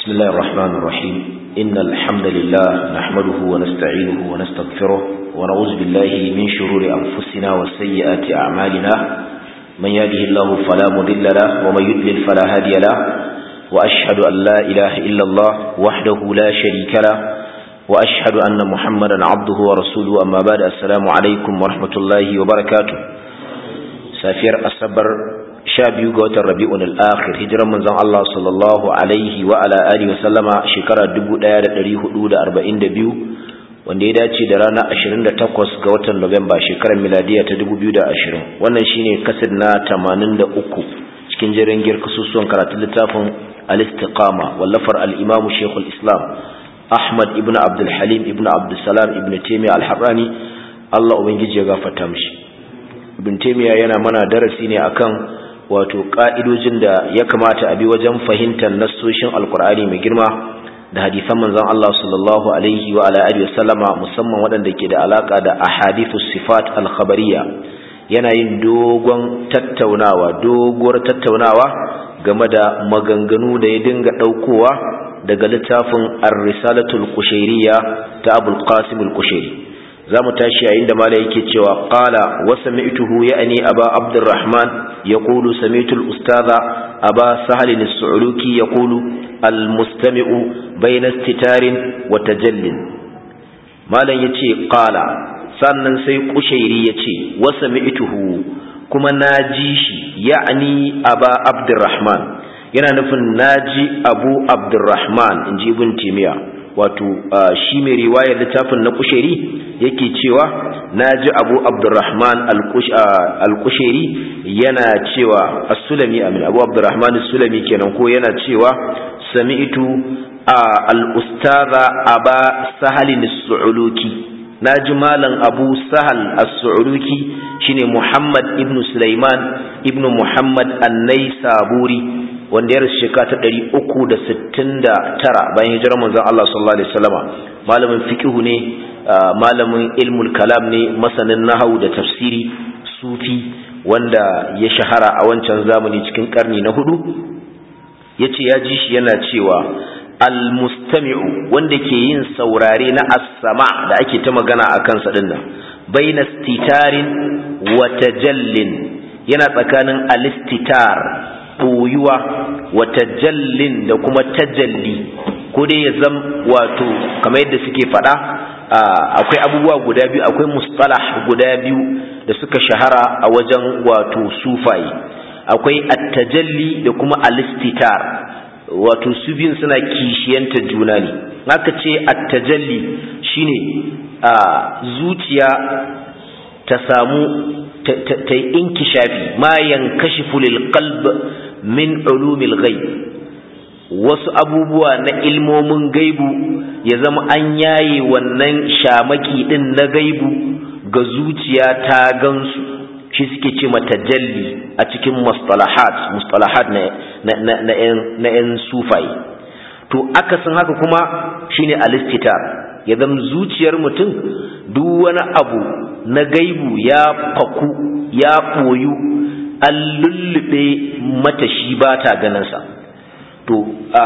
بسم الله الرحمن الرحيم إن الحمد لله نحمده ونستعينه ونستغفره ونعوذ بالله من شرور أنفسنا وسيئات أعمالنا من يهده الله فلا مضل له ومن يضلل فلا هادي له وأشهد أن لا إله إلا الله وحده لا شريك له وأشهد أن محمدا عبده ورسوله أما بعد السلام عليكم ورحمة الله وبركاته سافر الصبر sha biyu ga watan rabi'un al-akhir hijiran manzon Allah sallallahu alaihi wa ala alihi wa sallama shekara 1442 wanda ya dace da ranar 28 ga watan Nuwamba shekarar miladiya ta 2020 wannan shine kasir na 83 cikin jerin girka susuwan karatun littafin al-istiqama wallafar al-imamu shaykhul islam Ahmad ibn Abdul Halim ibn Abdul Salam ibn Taymiyyah al-Harrani Allah ubangiji ya gafarta mishi Ibn Taymiyyah yana mana darasi ne akan wato ƙa'idojin da ya kamata a bi wajen fahimtar nassoshin alkur'ani mai girma da hadisan manzon Allah sallallahu alaihi wa alihi wa sallama musamman waɗanda ke da alaka da ahadithu sifat al-khabariyya yana yin dogon tattaunawa doguwar tattaunawa game da maganganu da ya dinga ɗaukowa daga littafin ar-risalatul qushayriyya ta abul qasim al-qushayri za mu tashi yayin da mala yake cewa qala wa sami'tuhu ya'ni aba abdurrahman yaqulu sami'tu al-ustadha aba sahl as-su'luki yaqulu al-mustami'u bayna istitarin wa tajallin malan yace qala sannan sai kushairi yace wa sami'tuhu kuma naji shi ya'ni aba abdurrahman yana nufin naji abu abdurrahman inji ibn timiya wato shi mai riwayar littafin na kusheri yake cewa na ji abu abdurrahman al-kusheri yana cewa as-sulami amin abu abdurrahman as-sulami kenan ko yana cewa sami'tu al-ustaza aba sahalin as-su'uluki na ji malam abu sahal as-su'uluki shine muhammad ibn sulaiman ibn muhammad annai saburi wanda ya rasu shekara ta ɗari uku da sittin da tara bayan hijirar manzon Allah sallallahu alaihi wasallama malamin fiqhu ne malamin ilmul kalam ne masanin nahawu da tafsiri sufi wanda ya shahara a wancan zamani cikin karni na hudu yace ya ji shi yana cewa almustami'u wanda ke yin saurare na as-sama da ake ta magana a kansa dinnan baina stitarin wa tajallin yana tsakanin alistitar ɓoyuwa wa tajallin da kuma tajalli ko dai ya zam wato kamar yadda suke faɗa akwai abubuwa guda biyu akwai mustalah guda biyu da suka shahara a wajen wato sufaye akwai attajalli da kuma alistitar wato su biyun suna kishiyanta juna ne haka ce attajalli shine zuciya ta samu ta yi inkishafi ma yankashifu lil qalb min ulumil ghaib wasu abubuwa na ilmomin gaibu ya zama an yaye wannan shamaki din na gaibu ga zuciya ta gansu shi suke ce tajalli a cikin mustalahat mustalahat na na yan sufai to akasin haka kuma shine alistitar ya zama zuciyar mutum duk wani abu na gaibu ya faku ya ɓoyu an lullube mata shi ba ta ganinsa to a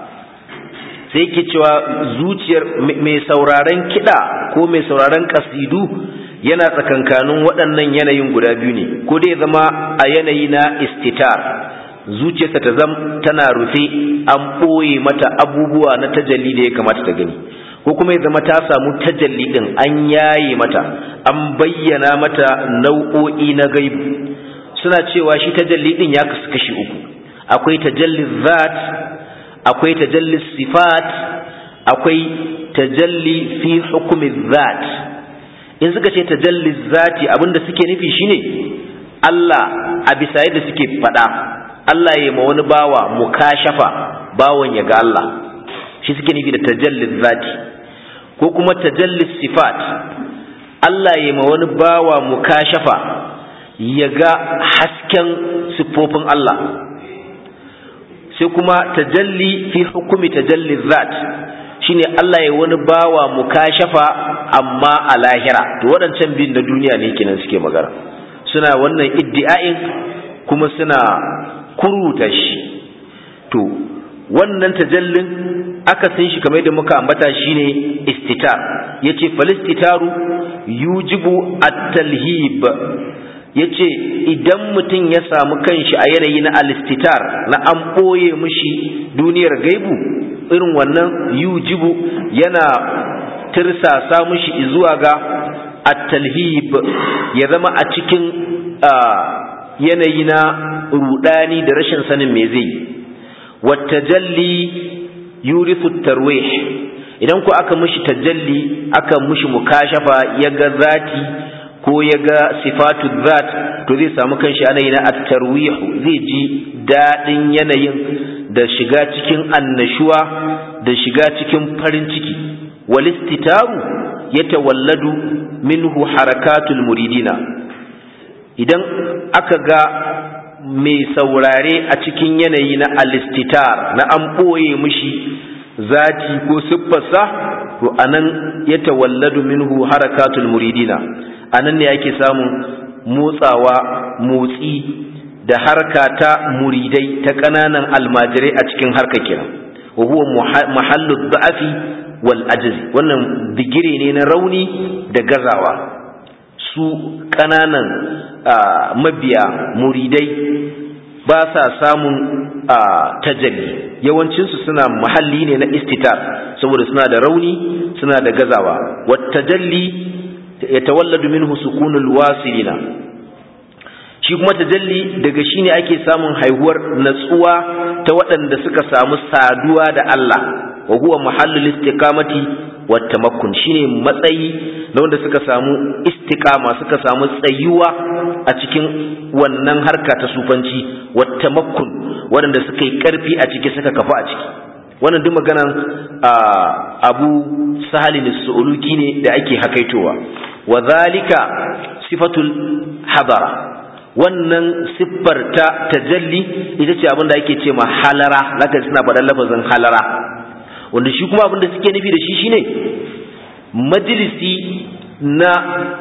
sai ke cewa zuciyar mai sauraren kiɗa ko mai sauraren ƙasidu yana tsakankanin waɗannan yanayin guda biyu ne ko dai zama a yanayi na istitar zuciyarsa ta zam tana rufe an ɓoye mata abubuwa na tajalli da ya kamata ta gani ko kuma ya zama ta samu tajalli din an yaye mata an bayyana mata nau'o'i na gaibu suna cewa shi tajalli din ya kasu kashi uku akwai tajalli zat akwai tajalli sifat akwai tajalli fi hukumi zat in suka ce tajalli zati abinda suke nufi shine Allah a bisa yadda suke faɗa Allah ya ma wani bawa mukashafa bawon ya ga Allah shi suke nufi da tajalli zati ko kuma tajallis sifat Allah ya ma wani bawa mukashafa ya ga hasken siffofin Allah sai kuma tajalli fi hukumi tajalli zat shine Allah ya wani bawa mukashafa amma a lahira to waɗancan biyun na duniya ne kenan suke magana suna wannan iddi'ain kuma suna kuruta shi to wannan tajallin akasin shi kamar yadda muka ambata shine istitar yace falistitaru yujibu at-talhib yace idan mutum ya samu kanshi a yanayi na alistitar na an ɓoye mishi duniyar gaibu irin wannan yujibu yana tirsasa mishi zuwa ga at-talhib ya zama a cikin yanayi na rudani da rashin sanin me zai watajalli yurithu tarwih idan ku aka mishi tajalli aka mishi mukashafa ya ga zati ko ya ga sifatu zat to zai samu kanshi yanayi na at-tarwih zai ji dadin yanayin da shiga cikin annashuwa da shiga cikin farin ciki walistitaru yatawalladu minhu harakatul muridina idan aka ga mai saurare a cikin yanayi na alistitar na an ɓoye mishi zati ko siffarsa to anan ya tawalladu minhu harakatul muridina anan ne ake samun motsawa motsi da harka ta muridai ta ƙananan almajirai a cikin harka kiran wa huwa mahallu da'afi wal ajzi wannan digire ne na rauni da gazawa su ƙananan mabiya muridai ba sa samun tajalli yawancinsu suna mahalli ne na istitar saboda suna da rauni suna da gazawa wata tajalli ya tawalladu minhu sukunul wasilina shi kuma tajalli daga shi ne ake samun haihuwar natsuwa ta waɗanda suka samu saduwa da Allah wa huwa mahallul istiqamati wattamakkun shine matsayi na wanda suka samu istiqama suka samu tsayuwa a cikin wannan harka ta sufanci wattamakkun waɗanda suka yi ƙarfi a ciki suka kafa a ciki wannan duk maganan abu sahalin su'uluki ne da ake hakaitowa wa zalika sifatul hadara wannan siffar ta tajalli ita ce abin da ake ce ma halara zaka suna faɗan lafazin halara wanda shi kuma abin da suke nufi da shi shine majalisi na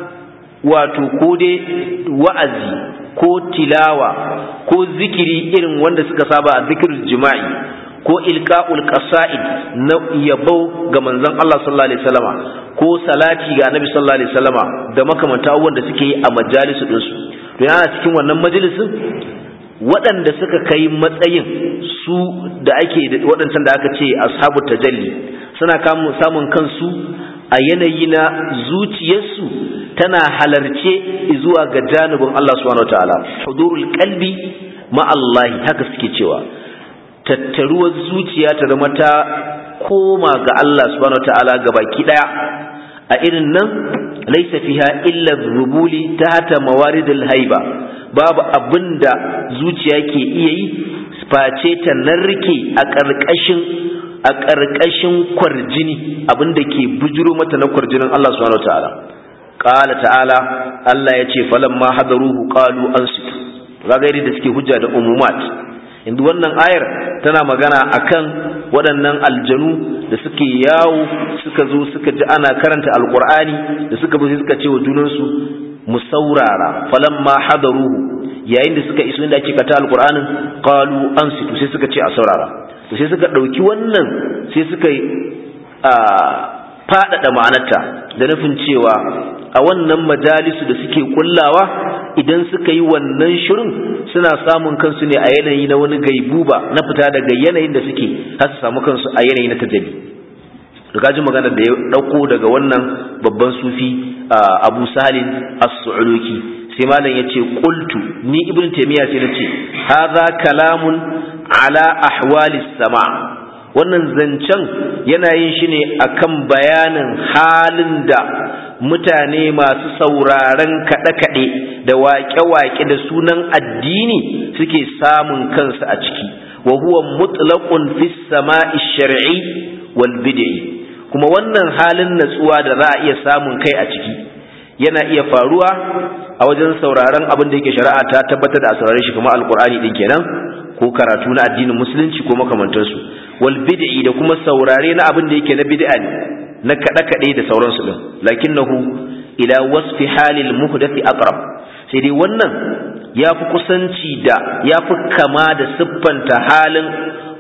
wato ko dai wa'azi ko tilawa ko zikiri irin wanda suka saba a zikirin jima'i ko ilka'ul qasa'id na yabo ga manzon Allah sallallahu alaihi wasallama ko salati ga annabi sallallahu alaihi wasallama da makamanta abubuwan da suke yi a majalisu ɗinsu to yana cikin wannan majalisin waɗanda suka kai matsayin su da ake waɗancan da aka ce ashabu tajalli suna samun kansu a yanayi na zuciyarsu tana halarce zuwa ga janibin Allah subhanahu wataala hudurul qalbi ma Allah haka suke cewa tattaruwar zuciya ta zama ta koma ga Allah subhanahu wataala gabaki daya a irin nan laisa fiha illa rubuli tahta mawaridil haiba babu abinda zuciya ke iya yi face ta narke a ƙarƙashin a ƙarƙashin kwarjini abinda ke bujuro mata na kwarjinin Allah subhanahu wataala qala ta'ala Allah ya ce falamma hadaruhu qalu ansitu zagairi da suke hujja da umumat inda wannan ayar tana magana akan waɗannan aljanu da suke yawo suka zo suka ji ana karanta alkur'ani da suka bi suka ce wa junansu mu saurara falamma hadaruhu yayin da suka iso inda ake kata alkur'anin qalu ansitu sai suka ce a saurara to sai suka ɗauki wannan sai suka a faɗaɗa ma'anarta da nufin cewa a wannan majalisu da suke kullawa idan suka yi wannan shirin suna samun kansu ne a yanayi na wani gaibuba na fita daga yanayin da suke har su samu kansu a yanayi na tajabi da ji magana da ya ɗauko daga wannan babban sufi abu salin as-su'uluki sai malam ya ce qultu ni ibn taymiya sai nace hadha kalamun ala ahwalis sama wannan zancen yana yin shi ne akan bayanin halin da mutane masu sauraron kaɗe-kaɗe da waƙe-waƙe da sunan addini suke samun kansu a ciki wa huwa mutlaqun fis sama'i shar'i wal bid'i kuma wannan halin natsuwa da za a iya samun kai a ciki yana iya faruwa a wajen sauraron abin da yake shari'a ta tabbatar da a saurare shi kuma alqur'ani din kenan ko karatu na addinin musulunci ko makamantansu wal bid'i da kuma saurare na abin da yake na bid'a ne na kada kade da sauransu din lakinnahu ila wasfi halil muhdathi aqrab sai dai wannan yafi kusanci da yafi kama da siffanta halin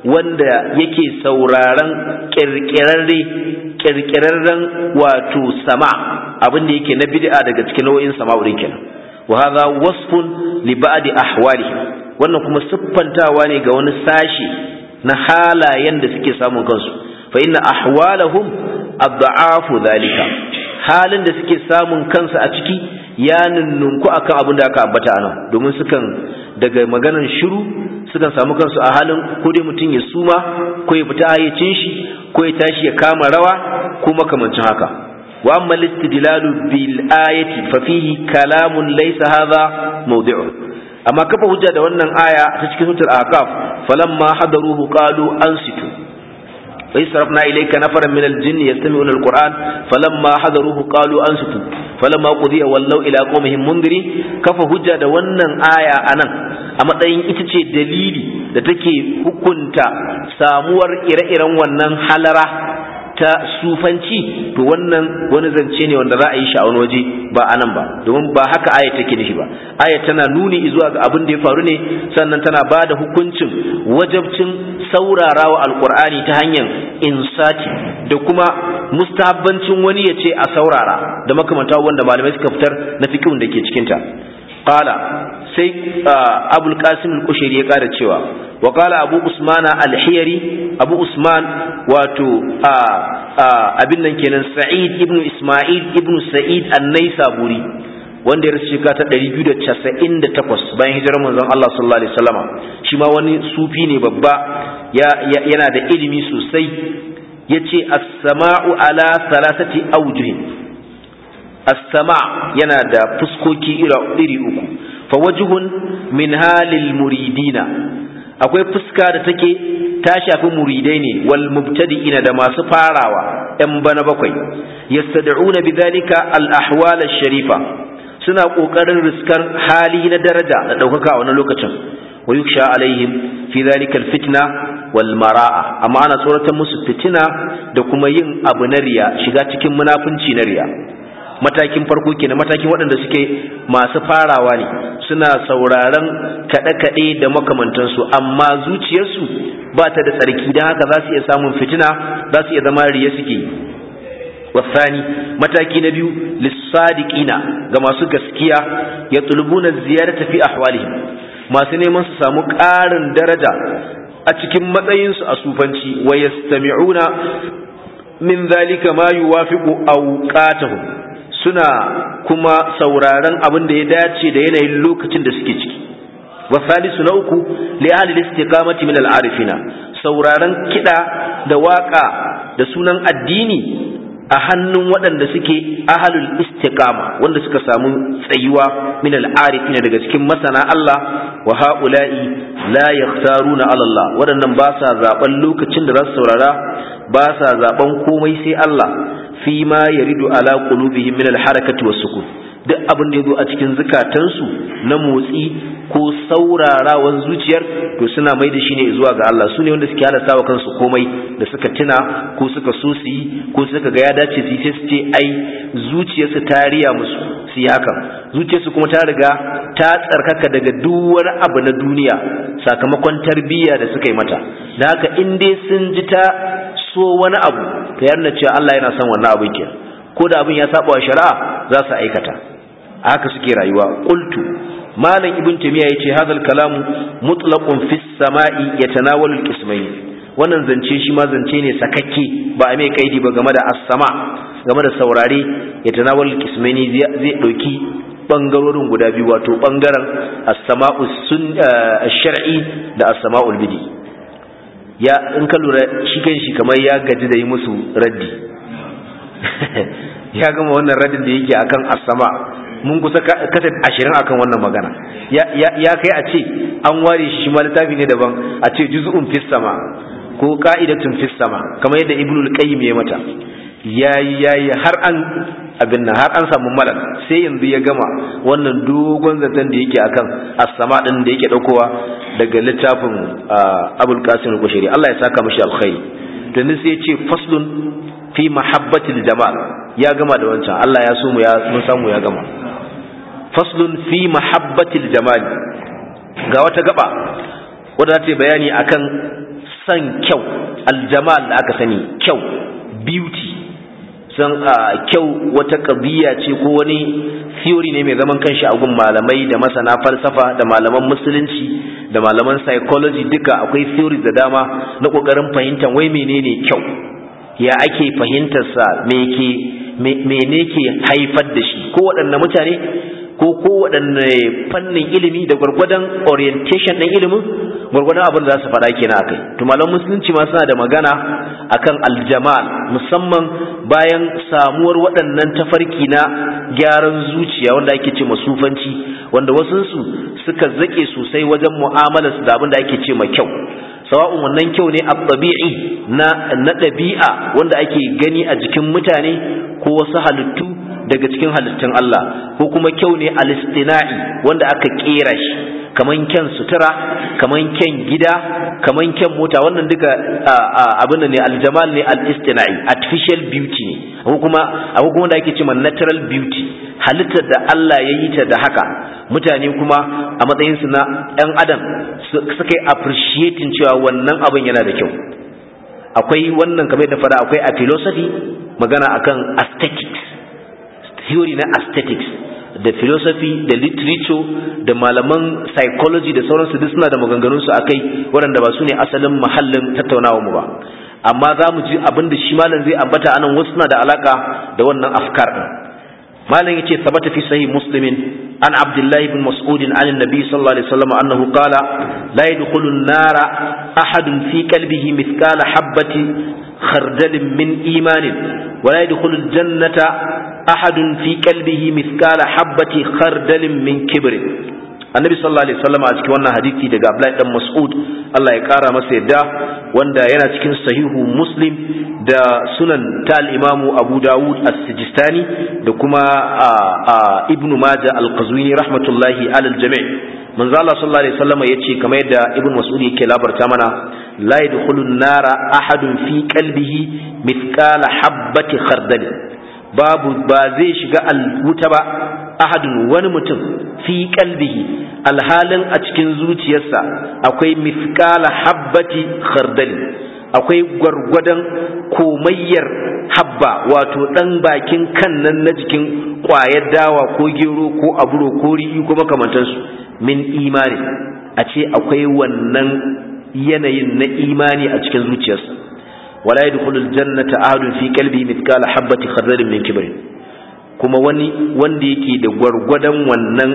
wanda yake sauraron kirkirarre kirkirarren wato sama abin da yake na bid'a daga cikin nau'in sama'urin kenan wa hadha wasfun li ba'di ahwalihi wannan kuma siffantawa ne ga wani sashi na halayen da suke samun kansu fa inna ahwalahum adha'afu dhalika halin da suke samun kansu a ciki ya nunnunku akan abin da aka ambata anan domin sukan daga maganar shiru sukan samu kansu a halin ko dai mutum ya suma ko ya fita hayyacin shi ko ya tashi ya kama rawa ko makamancin haka wa amma listidlalu bil ayati fa fihi kalamun laysa hadha mawdi'u amma kafa hujja da wannan aya ta cikin suratul ahqaf falamma hadaruhu qalu ansitu وإذ صرفنا إليك نفرا من الجن يستمعون القرآن فلما حضروه قالوا أنصتوا فلما قضي ولوا إلى قومهم منذرين كف هجة da wannan aya anan a matsayin ita ce dalili da take hukunta samuwar ire-iren wannan halara ta sufanci to wannan wani zance ne wanda za a yi shi a wani waje ba anan ba domin ba haka aya take nufi ba aya tana nuni zuwa ga abin da ya faru ne sannan tana ba da hukuncin wajabcin saurarawa alkur'ani ta hanyar insati da kuma mustahabbancin wani ya ce a saurara da makamanta wanda malamai suka fitar na fikihun da ke cikinta qala sai abul qasim al-kushairi ya kara cewa wa qala abu usman al-hiyari abu usman wato abin nan kenan sa'id ibn isma'il ibn sa'id an-naisaburi wanda ya rasu shekara ta 298 bayan hijirar manzon Allah sallallahu alaihi wasallama shi ma wani sufi ne babba yana da ilimi sosai yace as-sama'u ala salasati awjuhin as-sama' yana da fuskoki iri uku fa wajhun min halil muridina akwai fuska da take ta shafi muridai ne wal mubtadi'ina da masu farawa yan bana bakwai yastad'una bidhalika al ahwal sharifa suna kokarin riskar hali na daraja da daukaka a wannan lokacin wa yuksha alaihim fi dhalika al fitna wal mara'a amma ana tsoratar musu fitina da kuma yin abu na riya shiga cikin munafunci na riya matakin farko kenan matakin waɗanda suke masu farawa ne suna sauraron kaɗe-kaɗe da makamantansu amma zuciyarsu ba ta da tsarki don haka za su iya samun fitina za su iya zama riya suke yi wasani mataki na biyu lissadiqina ga masu gaskiya ya tulubuna ziyarata fi ahwalihim masu neman su samu ƙarin daraja a cikin matsayinsu a sufanci wa yastami'una min zalika ma yuwafiqu awqatahum suna kuma sauraron abin da ya dace da yanayin lokacin da suke ciki wasalisu na uku li ahli istiqamati min al-arifina sauraron kida da waka da sunan addini a hannun waɗanda suke ahalul istiqama wanda suka samu tsayuwa min al-arifina daga cikin masana Allah wa haula'i la yakhtaruna ala Allah waɗannan ba sa zaben lokacin da za su saurara ba sa zaben komai sai Allah fi ma yaridu ala qulubihim min al-harakati was-sukun duk abin da yazo a cikin zukatansu na motsi ko saurarawan zuciyar to suna mai da shi ne zuwa ga Allah su ne wanda suke halasta wa kansu komai da suka tuna ko suka so su yi ko suka ga ya dace su yi sai su ce ai zuciyarsu ta riya musu su yi hakan zuciyarsu kuma ta riga ta tsarkaka daga duk wani abu na duniya sakamakon tarbiyya da suka yi mata da haka in dai sun ji ta so wani abu ta yarda cewa Allah yana son wannan abin ke ko da abin ya saba wa shari'a za su aikata haka suke rayuwa qultu malam ibn tamiya yace hadal kalamu mutlaqun fis sama'i yatanawalu al-qismayn wannan zance shi ma zance ne sakakke ba a mai kaidi ba game da as-sama game da saurare yatanawalu al-qismayn zai dauki bangarorin guda biyu wato bangaren as-sama'u sun shar'i da as-sama'ul bidi ya in ka lura shi kan shi kamar ya gaji da yi musu raddi ya gama wannan raddin da yake akan as-sama mun kusa kasa ashirin akan wannan magana ya kai a ce an ware shi ma littafi ne daban a ce juz'un fis sama ko ka'idatun fis sama kamar yadda ibnul qayyim ya mata yayi yayi har an abin nan har an samu malal sai yanzu ya gama wannan dogon zaton da yake akan as-sama din da yake daukowa daga littafin abul qasim al-qushayri Allah ya saka mishi alkhairi to ne sai ya ce faslun fi mahabbatil jamal ya gama da wancan Allah ya so mu ya mun samu ya gama faslun fi mahabbatil jamal ga wata gaba wadda ta bayani akan san kyau aljamal da aka sani kyau beauty san kyau wata ƙabiya ce ko wani theory ne mai zaman kanshi a gun malamai da masana falsafa da malaman musulunci da malaman psychology duka akwai theories da dama na ƙoƙarin fahimtar wai menene kyau ya ake fahimtarsa mene ke haifar da shi ko waɗanne mutane ko kowaɗanne fannin ilimi da gwargwadon orientation ɗin ilimin gwargwadon abin da za su faɗa kenan akai to malam musulunci ma suna da magana akan aljamal musamman bayan samuwar waɗannan tafarki na gyaran zuciya wanda ake ce masufanci wanda wasunsu suka zaƙe sosai wajen mu'amalar su da abin da ake ce ma kyau sawa'un wannan kyau ne a ɗabi'i na na ɗabi'a wanda ake gani a jikin mutane ko wasu halittu daga cikin halittun Allah ko kuma kyau ne alistina'i wanda aka kera shi kaman kyan sutura kaman kyan gida kaman kyan mota wannan duka abin ne aljamal ne alistina'i artificial beauty ne ko kuma akwai kuma da ake cewa natural beauty halittar da Allah ya yi ta da haka mutane kuma a matsayin su na ɗan adam suka yi appreciating cewa wannan abin yana da kyau akwai wannan kamar da fara akwai a philosophy magana akan aesthetics theory na aesthetics da philosophy da literature da malaman psychology da sauransu duk suna da maganganunsu a kai waɗanda ba su ne asalin mahallin tattaunawa mu ba amma za mu ji abin da shi malam zai ambata anan wasu suna da alaka da wannan afkar ɗin malam yace sabata fi sahih muslimin an abdullahi ibn mas'ud an annabi sallallahu alaihi wasallam annahu qala la yadkhulu an-nara ahadun fi qalbihi mithqala habati khardalin min imanin wa la yadkhulu al-jannata ahadun fi qalbihi mithqala habati khardalin min kibrin annabi sallallahu alaihi wasallam a cikin wannan hadisi daga Abdullahi dan Mas'ud Allah ya kara masa yadda wanda yana cikin sahihu Muslim da sunan ta al-Imamu Abu Dawud as-Sijistani da kuma Ibn Majah al-Qazwini rahmatullahi alal jami' manzo Allah sallallahu alaihi wasallam yace kamar yadda Ibn Mas'ud yake labarta mana la yadkhulun nara ahadun fi qalbihi mithqala habati khardal babu ba zai shiga wuta ba ahadun wani mutum fi kalbihi alhalin a cikin zuciyarsa akwai mithqala habbati khardali akwai gwargwadon komayyar habba wato dan bakin kan nan na jikin ƙwayar dawa ko gero ko aburo ko ri'i ko makamantansu min imani a ce akwai wannan yanayin na imani a cikin zuciyarsa wala yadkhulul jannata ahadun fi qalbi mithqala habati khardalin min kibrin kuma wani wanda yake da gwargwadon wannan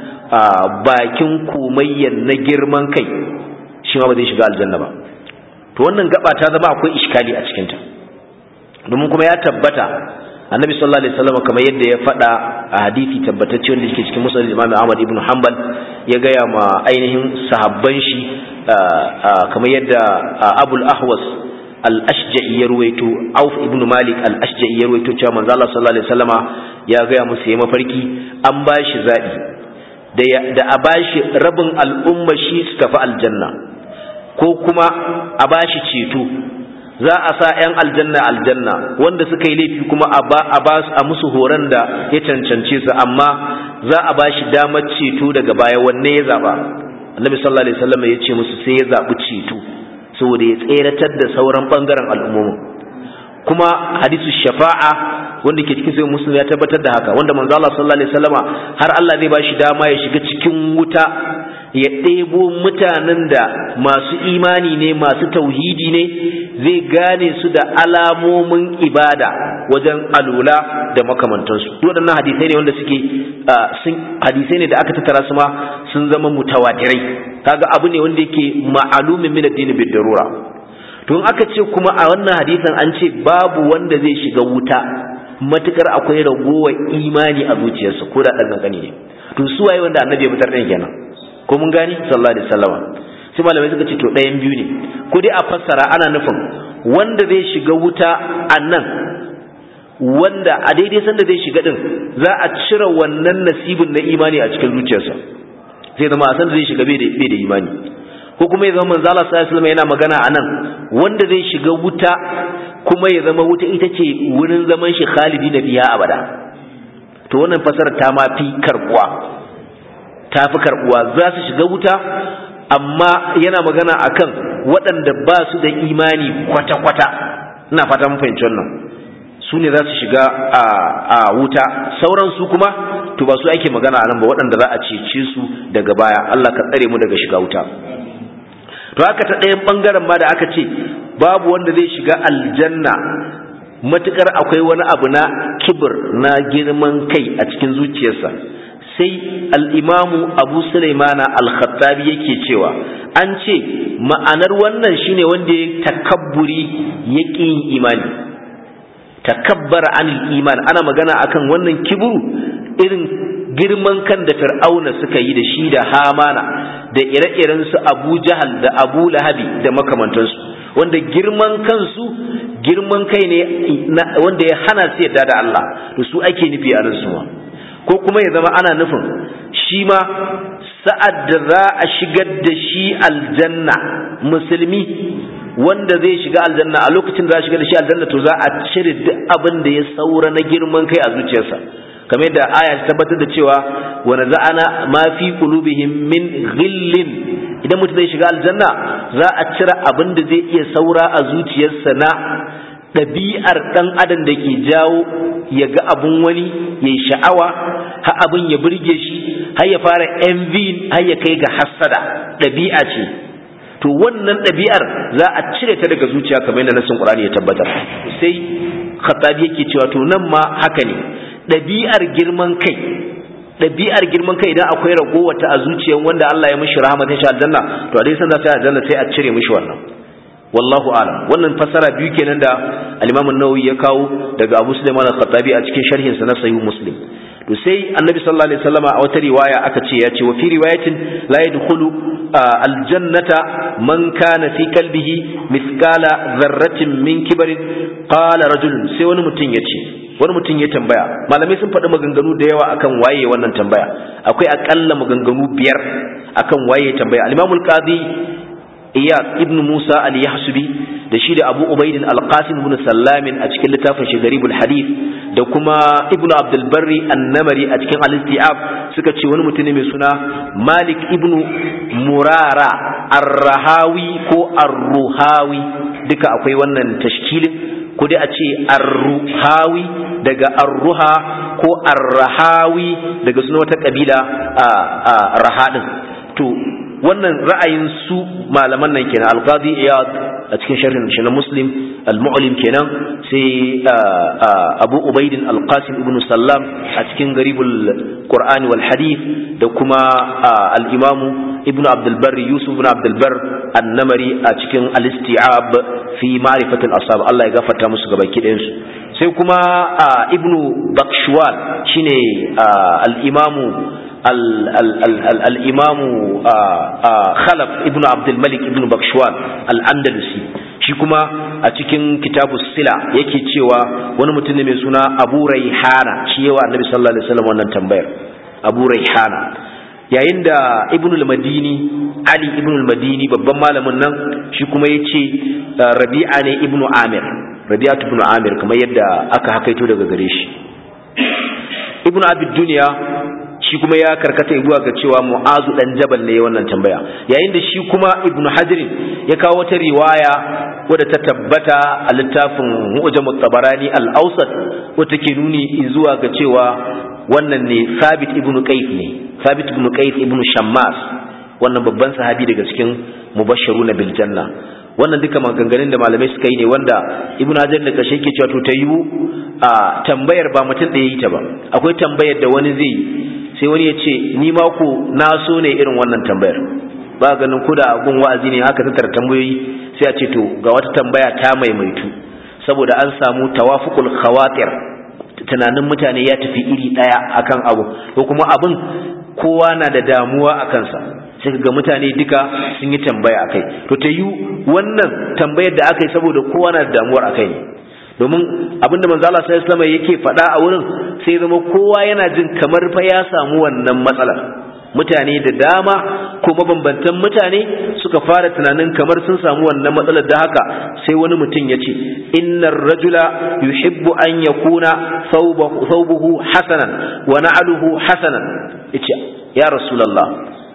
bakin komayyan na girman kai shi ma ba zai shiga aljanna ba to wannan gaba ta zama akwai iskali a cikinta domin kuma ya tabbata annabi sallallahu alaihi wasallam kamar yadda ya faɗa a hadisi tabbatacce wanda yake cikin musnad imam Ahmad ibn Hanbal ya gaya ma ainihin sahabban shi kamar yadda Abul Ahwas al-ashja'i ya ruwaito auf ibn malik al-ashja'i ya ruwaito cewa manzo Allah sallallahu alaihi wasallama ya ga musu yayi mafarki an bashi zabi da da a bashi rabin al'umma shi su tafi aljanna ko kuma a bashi ceto za a sa 'yan aljanna aljanna wanda suka yi laifi kuma a ba a musu horon da ya cancance su amma za a bashi damar ceto daga baya wanne ya zaba annabi sallallahu alaihi wasallam ya ce musu sai ya zabi ceto saboda ya tseratar da sauran bangaren al'ummomi kuma hadisu shafa'a wanda ke cikin sai muslim ya tabbatar da haka wanda manzo Allah sallallahu alaihi wasallama har Allah zai bashi dama ya shiga cikin wuta ya ɗebo mutanen da masu imani ne masu tauhidi ne zai gane su da alamomin ibada wajen alula da makamantansu waɗannan hadisai ne wanda suke sun hadisai ne da aka tattara su ma sun zama mutawatirai kaga abu ne wanda yake ma'alumin min addini bid darura to aka ce kuma a wannan hadisin an ce babu wanda zai shiga wuta matukar akwai ragowar imani a zuciyarsa ko da ɗan kankani ne to su waye wanda annabi ya fitar ɗin kenan ko mun gani sallallahu alaihi wasallam sai malamai suka ce to ɗayan biyu ne ko dai a fassara ana nufin wanda zai shiga wuta a nan wanda a daidai sanda zai shiga din za a cire wannan nasibin na imani a cikin zuciyarsa zai zama a sanda zai shiga bai da imani ko kuma ya zama manzo Allah sallallahu alaihi wasallam yana magana a nan wanda zai shiga wuta kuma ya zama wuta ita ce wurin zaman shi khalidi na biya abada to wannan fasarar ta ma fi karbuwa ta fi karbuwa za su shiga wuta amma yana magana akan waɗanda ba su da imani kwata-kwata ina fata mun fahimci wannan su ne za su shiga a wuta sauran su kuma to ba su ake magana a nan ba waɗanda za a cece su daga baya Allah ka tsare mu daga shiga wuta to haka ta ɗayan ɓangaren ma da aka ce babu wanda zai shiga aljanna matukar akwai wani abu na kibir na girman kai a cikin zuciyarsa sai al'imamu abu sulaimana al-khattabi yake cewa an ce ma'anar wannan shine wanda ya takabburi ya yin imani takabbara anil iman ana magana akan wannan kiburu irin girman kan da fir'auna suka yi da shi da hamana da ire-iren su abu jahal da abu lahabi da makamantansu wanda girman kansu girman kai ne wanda ya hana su yadda da Allah to su ake nufi a nan suwa ko kuma ya zama ana nufin shi ma sa'ad da za a shigar da shi aljanna musulmi wanda zai shiga aljanna a lokacin da za a shiga da shi aljanna to za a cire duk abin da ya saura na girman kai a zuciyarsa kamar da aya ta tabbatar da cewa wa naza'ana ma fi qulubihim min ghillin idan mutum zai shiga aljanna za a cire abin da zai iya saura a zuciyarsa na ɗabi'ar ɗan adam da ke jawo ya ga abun wani ya yi sha'awa har abin ya burge shi har ya fara envy har ya kai ga hassada ɗabi'a ce to wannan ɗabi'ar za a cire ta daga zuciya kamar yadda nasin Qur'ani ya tabbatar sai Khattabi yake cewa to nan ma haka ne ɗabi'ar girman kai ɗabi'ar girman kai idan akwai ragowar ta a zuciyar wanda Allah ya mishi rahmatin shi aljanna to a dai san za ta aljanna sai a cire mishi wannan wallahu alam wannan fasara biyu kenan da al-Imam an-Nawawi ya kawo daga Abu Sulaiman al-Khattabi a cikin sharhin sa na Sahih Muslim to sai Annabi sallallahu alaihi wasallama a wata riwaya aka ce ya ce wa fi riwayatin la yadkhulu al-jannata man kana fi qalbihi mithqala dharratin min kibarin qala rajulun sai wani mutum ya ce wani mutum ya tambaya malamai sun faɗi maganganu da yawa akan waye wannan tambaya akwai akalla maganganu biyar akan waye tambaya al-Imam al-Qadi Iyad ibn Musa al-Yahsubi da shi da Abu Ubaid al-Qasim ibn Sallamin a cikin littafin shi Garibul Hadith da kuma Ibn Abdul Barri an-Namari a cikin al-Istiab suka ce wani mutum ne mai suna Malik ibn Murara ar-Rahawi ko ar-Ruhawi duka akwai wannan tashkilin ko dai a ce ar-Ruhawi daga ar-Ruha ko ar-Rahawi daga sunan wata kabila a Rahadin to wannan ra'ayin su malaman nan kenan al-qadi iyad a cikin sharhin shi na muslim al-mu'lim kenan sai abu ubaidin al-qasim ibn sallam a cikin garibul qur'ani wal hadith da kuma al-imam ibn abdul barr yusuf ibn abdul barr an-namari a cikin al-isti'ab fi ma'rifat al-ashab Allah ya gafarta musu gabaki ɗayan su sai kuma ibn bakshwal shine al-imamu الإمام خلف ابن عبد الملك ابن بكشوان الأندلسي shi kuma a cikin kitabu sila yake cewa wani mutum ne mai suna abu raihana shi yawa annabi sallallahu alaihi wasallam wannan tambayar abu raihana yayin da ibn al-madini ali ibn al-madini babban malamin nan shi kuma ya ce rabi'a ne ibn amir rabi'atu ibn amir kamar yadda aka hakaito daga gare shi ibn abid duniya shi kuma ya karkata zuwa ga cewa mu'azu dan jabal ne wannan tambaya yayin da shi kuma ibnu hajar ya kawo wata riwaya wadda ta tabbata a littafin mu'jam tabarani al-awsat wadda ke nuni zuwa ga cewa wannan ne sabit ibnu qais ne sabit ibnu qais ibnu shammas wannan babban sahabi daga cikin mubashshiruna bil janna wannan duka maganganun da malamai suka yi ne wanda ibnu hajar da kashe yake cewa to ta yiwu a tambayar ba mutum da yi ta ba akwai tambayar da wani zai yi sai wani ya ce ni ma ku na so ne irin wannan tambayar ba ganin ku da gun wa'azi ne haka tattara tambayoyi sai a ce to ga wata tambaya ta maimaitu saboda an samu tawafuqul khawatir tunanin mutane ya tafi iri daya akan abu ko kuma abin kowa na da damuwa a kansa sai ga mutane duka sun yi tambaya akai to ta yi wannan tambayar da aka yi saboda kowa na da damuwar akai ne domin abinda manzo Allah sallallahu alaihi wasallam yake faɗa a wurin sai zama kowa yana jin kamar fa ya samu wannan matsalar mutane da dama ko mabambantan mutane suka fara tunanin kamar sun samu wannan matsalar da haka sai wani mutum ya ce innar rajula yuhibbu an yakuna thawbuhu hasanan wa na'luhu hasanan yace ya rasulullah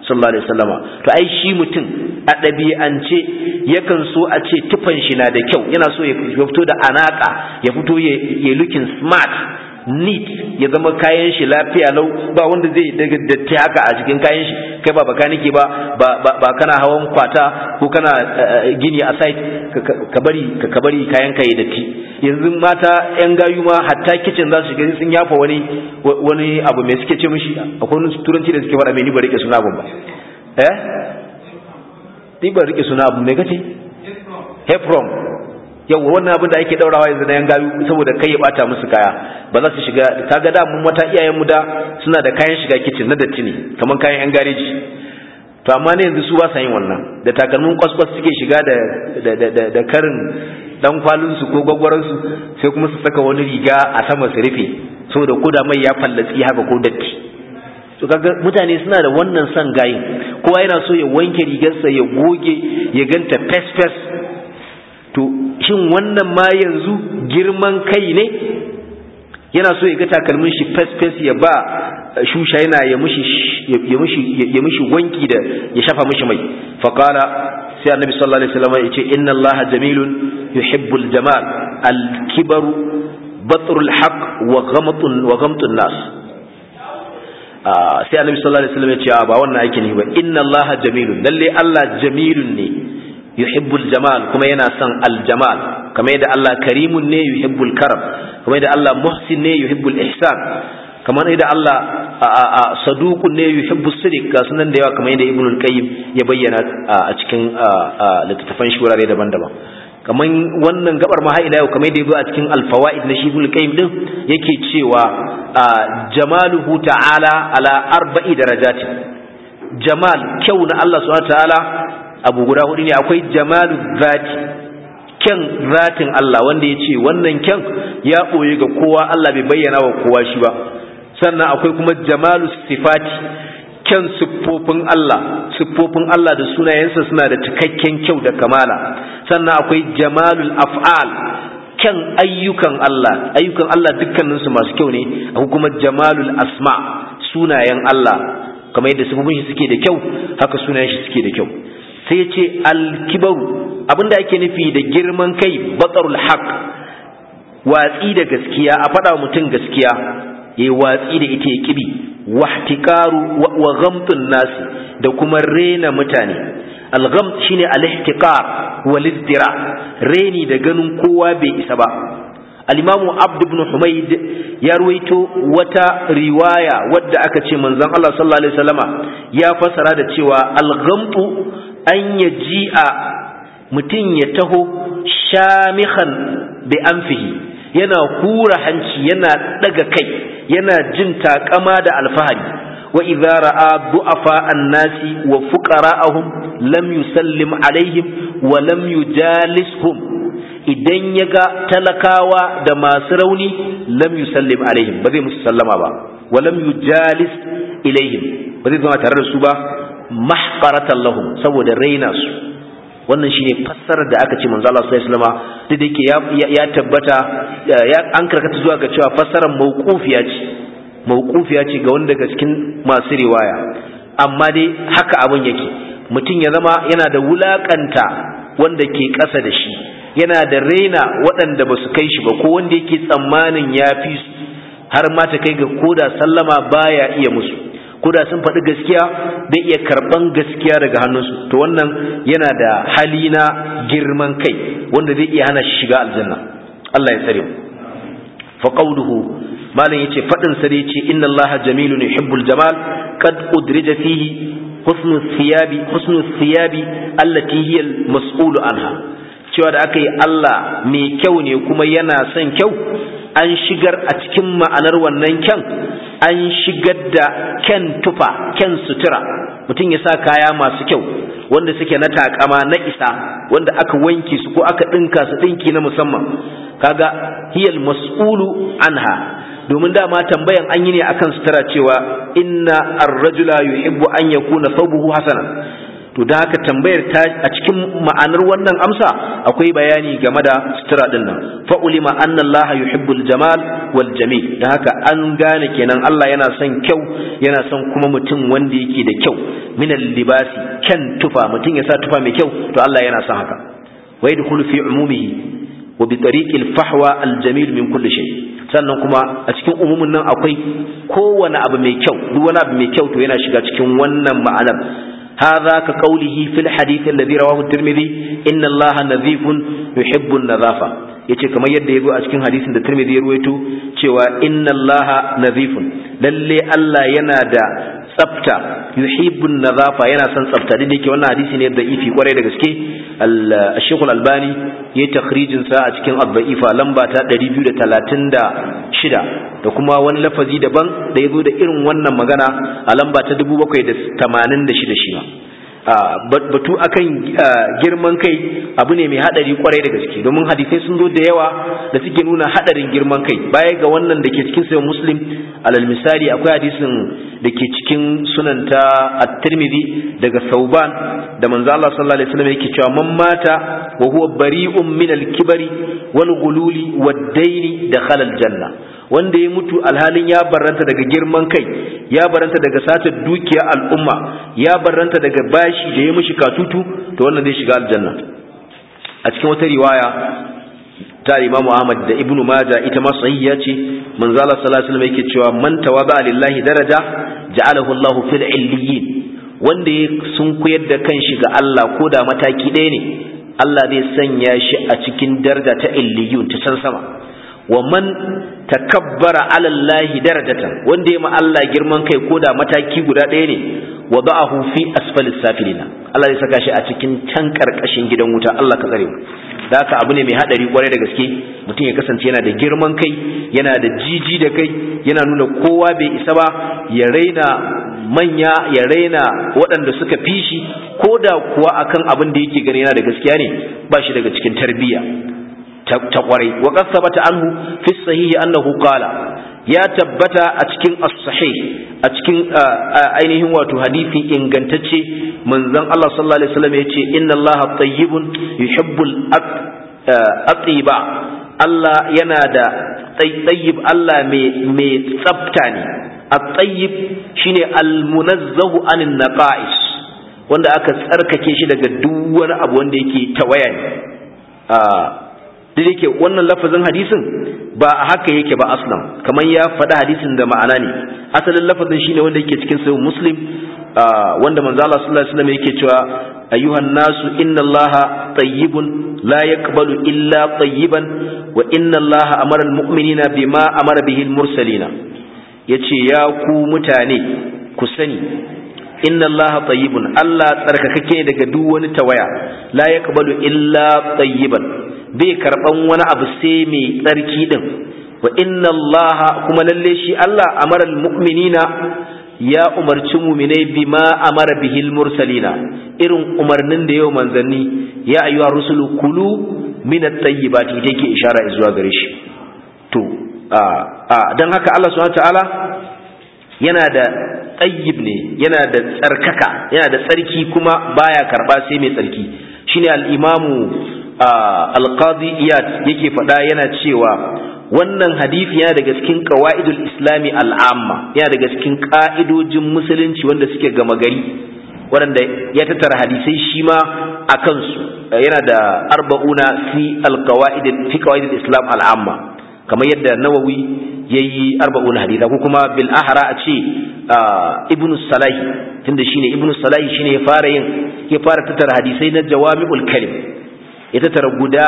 sallallahu alaihi wasallama to ai shi mutum a ɗabi'ance yakan so a ce tufan shi na da kyau yana so ya fito da anaka ya fito ya looking smart neat ya zama kayan shi lafiya lau ba wanda zai daga datti haka a cikin kayan shi kai ba baka nake ba ba kana hawan kwata ko kana gini a site ka bari ka bari kayan ka yi datti yanzu mata yan gayu ma hatta kitchen za su shiga sun yafa wani wani abu mai suke ce mishi akwai wani turanci da suke faɗa mai ni ba rike suna abun ba eh ni ba rike suna abu mai kace heprom yau wannan abin da ake daurawa yanzu na yan gayu saboda kai ya bata musu kaya ba za su shiga kaga da mun mata iyayen mu da suna da kayan shiga kitchen na datti ne kaman kayan yan gareji to amma ne yanzu su ba sa yin wannan da takalmin kwaskwas suke shiga da da da karin dan kwalin su ko gwagwaran su sai kuma su saka wani riga a sama su rufe saboda koda mai ya fallatsi haka ko datti to kaga mutane suna da wannan son gayin kowa yana so ya wanke rigarsa ya goge ya ganta fes fes to shin wannan ma yanzu girman kai ne yana so ya ga takalmin shi fes-fes ya ba shusha yana ya mushi wanki da ya shafa mushi mai faƙala sai annabi sallallahu alaihi wasallam ya ce inna Allah jamilun yuhibbul jamal al-kibaru batrul haqq wa ghamtun wa ghamtun nas sai annabi sallallahu alaihi wasallam ya ce ba wannan ake ne ba inna Allah jamilun lalle Allah jamilun ne yuhibbul jamal kuma yana son aljamal kamar yadda Allah karimun ne yuhibbul karam kamar yadda Allah muhsin ne yuhibbul ihsan kamar yadda Allah saduqun ne yuhibbus sidiq ga sunan da yawa kamar yadda ibnul qayyim ya bayyana a cikin littattafan shi wurare daban-daban kamar wannan gabar ma ila yau kamar yadda yazo a cikin alfawaid na shi ibnul qayyim din yake cewa jamaluhu ta'ala ala arba'i darajati jamal kyau na Allah subhanahu wa ta'ala abu guda hudu ne akwai jamalu zati kyan zatin Allah wanda ya ce wannan kyan ya ɓoye ga kowa Allah bai bayyana wa kowa shi ba sannan akwai kuma jamalu sifati kyan siffofin Allah siffofin Allah da sunayensa suna da cikakken kyau da kamala sannan akwai jamalul af'al kyan ayyukan Allah ayyukan Allah dukkaninsu masu kyau ne akwai kuma jamalul asma sunayen Allah kamar yadda siffofin shi suke da kyau haka sunayen shi suke da kyau sai ya ce alkibaru abinda ake nufi da girman kai batsarul haq watsi da gaskiya a faɗa mutum gaskiya ya yi watsi da ita ya kibi wahtikaru wa ghamtun nasi da kuma rena mutane algham shine alihtiqar wal izdira reni da ganin kowa bai isa ba al-imamu abd ibn humayd ya ruwaito wata riwaya wadda aka ce manzon Allah sallallahu alaihi wasallama ya fasara da cewa al-ghamtu an ya ji'a mutum ya taho shamihan bi anfihi yana hura hanci yana daga kai yana jin takama da alfahari wa idza ra'a du'afa an-nasi wa fuqara'ahum lam yusallim alaihim wa lam yujalishum idan yaga talakawa da masu rauni lam yusallim alaihim ba zai musu sallama ba wa lam yujalis ilaihim ba zai zama tare da su ba mahqaratan lahum saboda raina su wannan shine fassarar da aka ce manzo Allah sallallahu alaihi wasallam duk da yake ya tabbata ya an karkata zuwa ga cewa fassarar mauqufiya ce mauqufiya ce ga wanda daga cikin masu riwaya amma dai haka abin yake mutum ya zama yana da wulakanta wanda ke ƙasa da shi yana da raina waɗanda ba su kai shi ba ko wanda yake tsammanin ya fi su har ma ta kai ga koda sallama baya iya musu koda sun faɗi gaskiya bai iya karɓan gaskiya daga hannunsu to wannan yana da hali na girman kai wanda zai iya hana shi shiga aljanna Allah ya tsare mu fa qawluhu malam yace fadin sa yace inna allaha jamilun yuhibbul jamal qad udrija fihi husnu thiyabi husnu thiyabi allati hiya al-mas'ulu anha cewa da aka yi Allah mai kyau ne kuma yana son kyau an shigar a cikin ma'anar wannan kyan an shigar da kyan tufa kyan sutura mutum ya sa kaya masu kyau wanda suke na takama na isa wanda aka wanke su ko aka ɗinka su ɗinki na musamman kaga hiyal mas'ulu anha domin dama tambayan an yi ne akan sutura cewa inna ar-rajula yuhibbu an yakuna thawbuhu hasanan to da haka tambayar ta a cikin ma'anar wannan amsa akwai bayani game da sutura din nan fa ulima anna Allah yuhibbul jamal wal jamil da haka an gane kenan Allah yana son kyau yana son kuma mutum wanda yake da kyau minal libasi kyan tufa mutum ya sa tufa mai kyau to Allah yana son haka wa yadkhulu fi umumihi wa bi tariqil fahwa al jamil min kulli shay sannan kuma a cikin umumin nan akwai kowane abu mai kyau duk wani abu mai kyau to yana shiga cikin wannan ma'anar هذا كقوله في الحديث الذي رواه الترمذي إن الله نظيف يحب النظافة yace kamar yadda yazo a cikin hadisin da Tirmidhi ya ruwaito cewa inna Allaha nazifun lalle Allah yana da tsafta yuhibbun nazafa yana son tsafta da yake wannan hadisi ne da ifi kwarai da gaske al-Sheikh al-Albani yayi takhrijin sa a cikin ad-da'ifa lamba ta 236 da kuma wani lafazi daban da yazo da irin wannan magana a lamba ta 786 shi batu akan girman kai abu ne mai hadari kwarai da gaske domin hadisai sun zo da yawa da suke nuna hadarin girman kai baya ga wannan da ke cikin sayan muslim alal misali akwai hadisin da ke cikin sunanta at-tirmidhi daga sauban da manzo Allah sallallahu alaihi wasallam yake cewa man mata wa huwa bari'un min al-kibri wal ghululi wad-dayn dakhala al-janna wanda ya mutu alhalin ya barranta daga girman kai ya barranta daga satar dukiyar al'umma ya barranta daga bashi da ya mishi katutu to wannan zai shiga aljanna a cikin wata riwaya ta Imam Ahmad da Ibn Majah ita ma sahiha ce manzo Allah sallallahu alaihi wasallam yake cewa man tawaba lillahi daraja ja'alahu Allah fil illiyin wanda ya sunkuyar da kanshi ga Allah ko da mataki ɗaya ne Allah zai sanya shi a cikin daraja ta illiyun ta san sama wa man takabbara ala Allah darajatan wanda ya ma Allah girman kai ko da mataki guda ɗaya ne wa ba'ahu fi asfalis safilina Allah zai saka shi a cikin can karkashin gidan wuta Allah ka tsare mu da haka abu ne mai hadari kwarai da gaske mutum ya kasance yana da girman kai yana da jiji da kai yana nuna kowa bai isa ba ya raina manya ya raina waɗanda suka fi shi ko da kuwa akan abin da yake gani yana da gaskiya ne ba shi daga cikin tarbiyya ta kwarai wa qad sabata anhu fi sahihi annahu qala ya tabbata a cikin as-sahih a cikin ainihin wato hadisi ingantacce manzon Allah sallallahu alaihi wasallam yace inna Allaha tayyibun yuhibbul atiba Allah yana da tayyib Allah mai mai tsafta ne at-tayyib shine al-munazzahu anin naqais wanda aka tsarkake shi daga duk wani abu wanda yake tawaya ne da yake wannan lafazin hadisin ba a haka yake ba aslan kamar ya faɗi hadisin da ma'ana ne asalin lafazin shine wanda yake cikin sahih muslim wanda manzo Allah sallallahu alaihi wasallam yake cewa ayyuhan nasu inna Allaha tayyibun la yaqbalu illa tayyiban wa inna Allaha amara almu'minina bima amara bihi almursalina yace ya ku mutane ku sani inna allaha tayyibun Allah tsarkakake daga duk wani tawaya la yaqbalu illa tayyiban bai karban wani abu sai mai tsarki din wa inna allaha kuma lalle shi Allah amara almu'minina ya umarci mu'minai bima amara bihil mursalina irin umarnin da yau manzanni ya ayyuha rusulu kulu min at-tayyibati yake ishara zuwa gare shi to a a dan haka Allah subhanahu wa ta'ala yana da tsayyib ne yana da tsarkaka yana da tsarki kuma baya karba sai mai tsarki shine al-imamu al-qadi iyad yake faɗa yana cewa wannan hadisi yana daga cikin qawaidul islami al'amma yana daga cikin ka'idojin musulunci wanda suke gama gari waɗanda ya tattara hadisai shi ma a kansu yana da arba'una fi al-qawaid fi qawaidul islam al'amma kamar yadda nawawi yayi arba'un haditha ko kuma bil ahra a ce ibnu salahi tunda shine ibnu salahi shine ya fara yin ya fara tattara hadisai na jawami'ul kalim ya tattara guda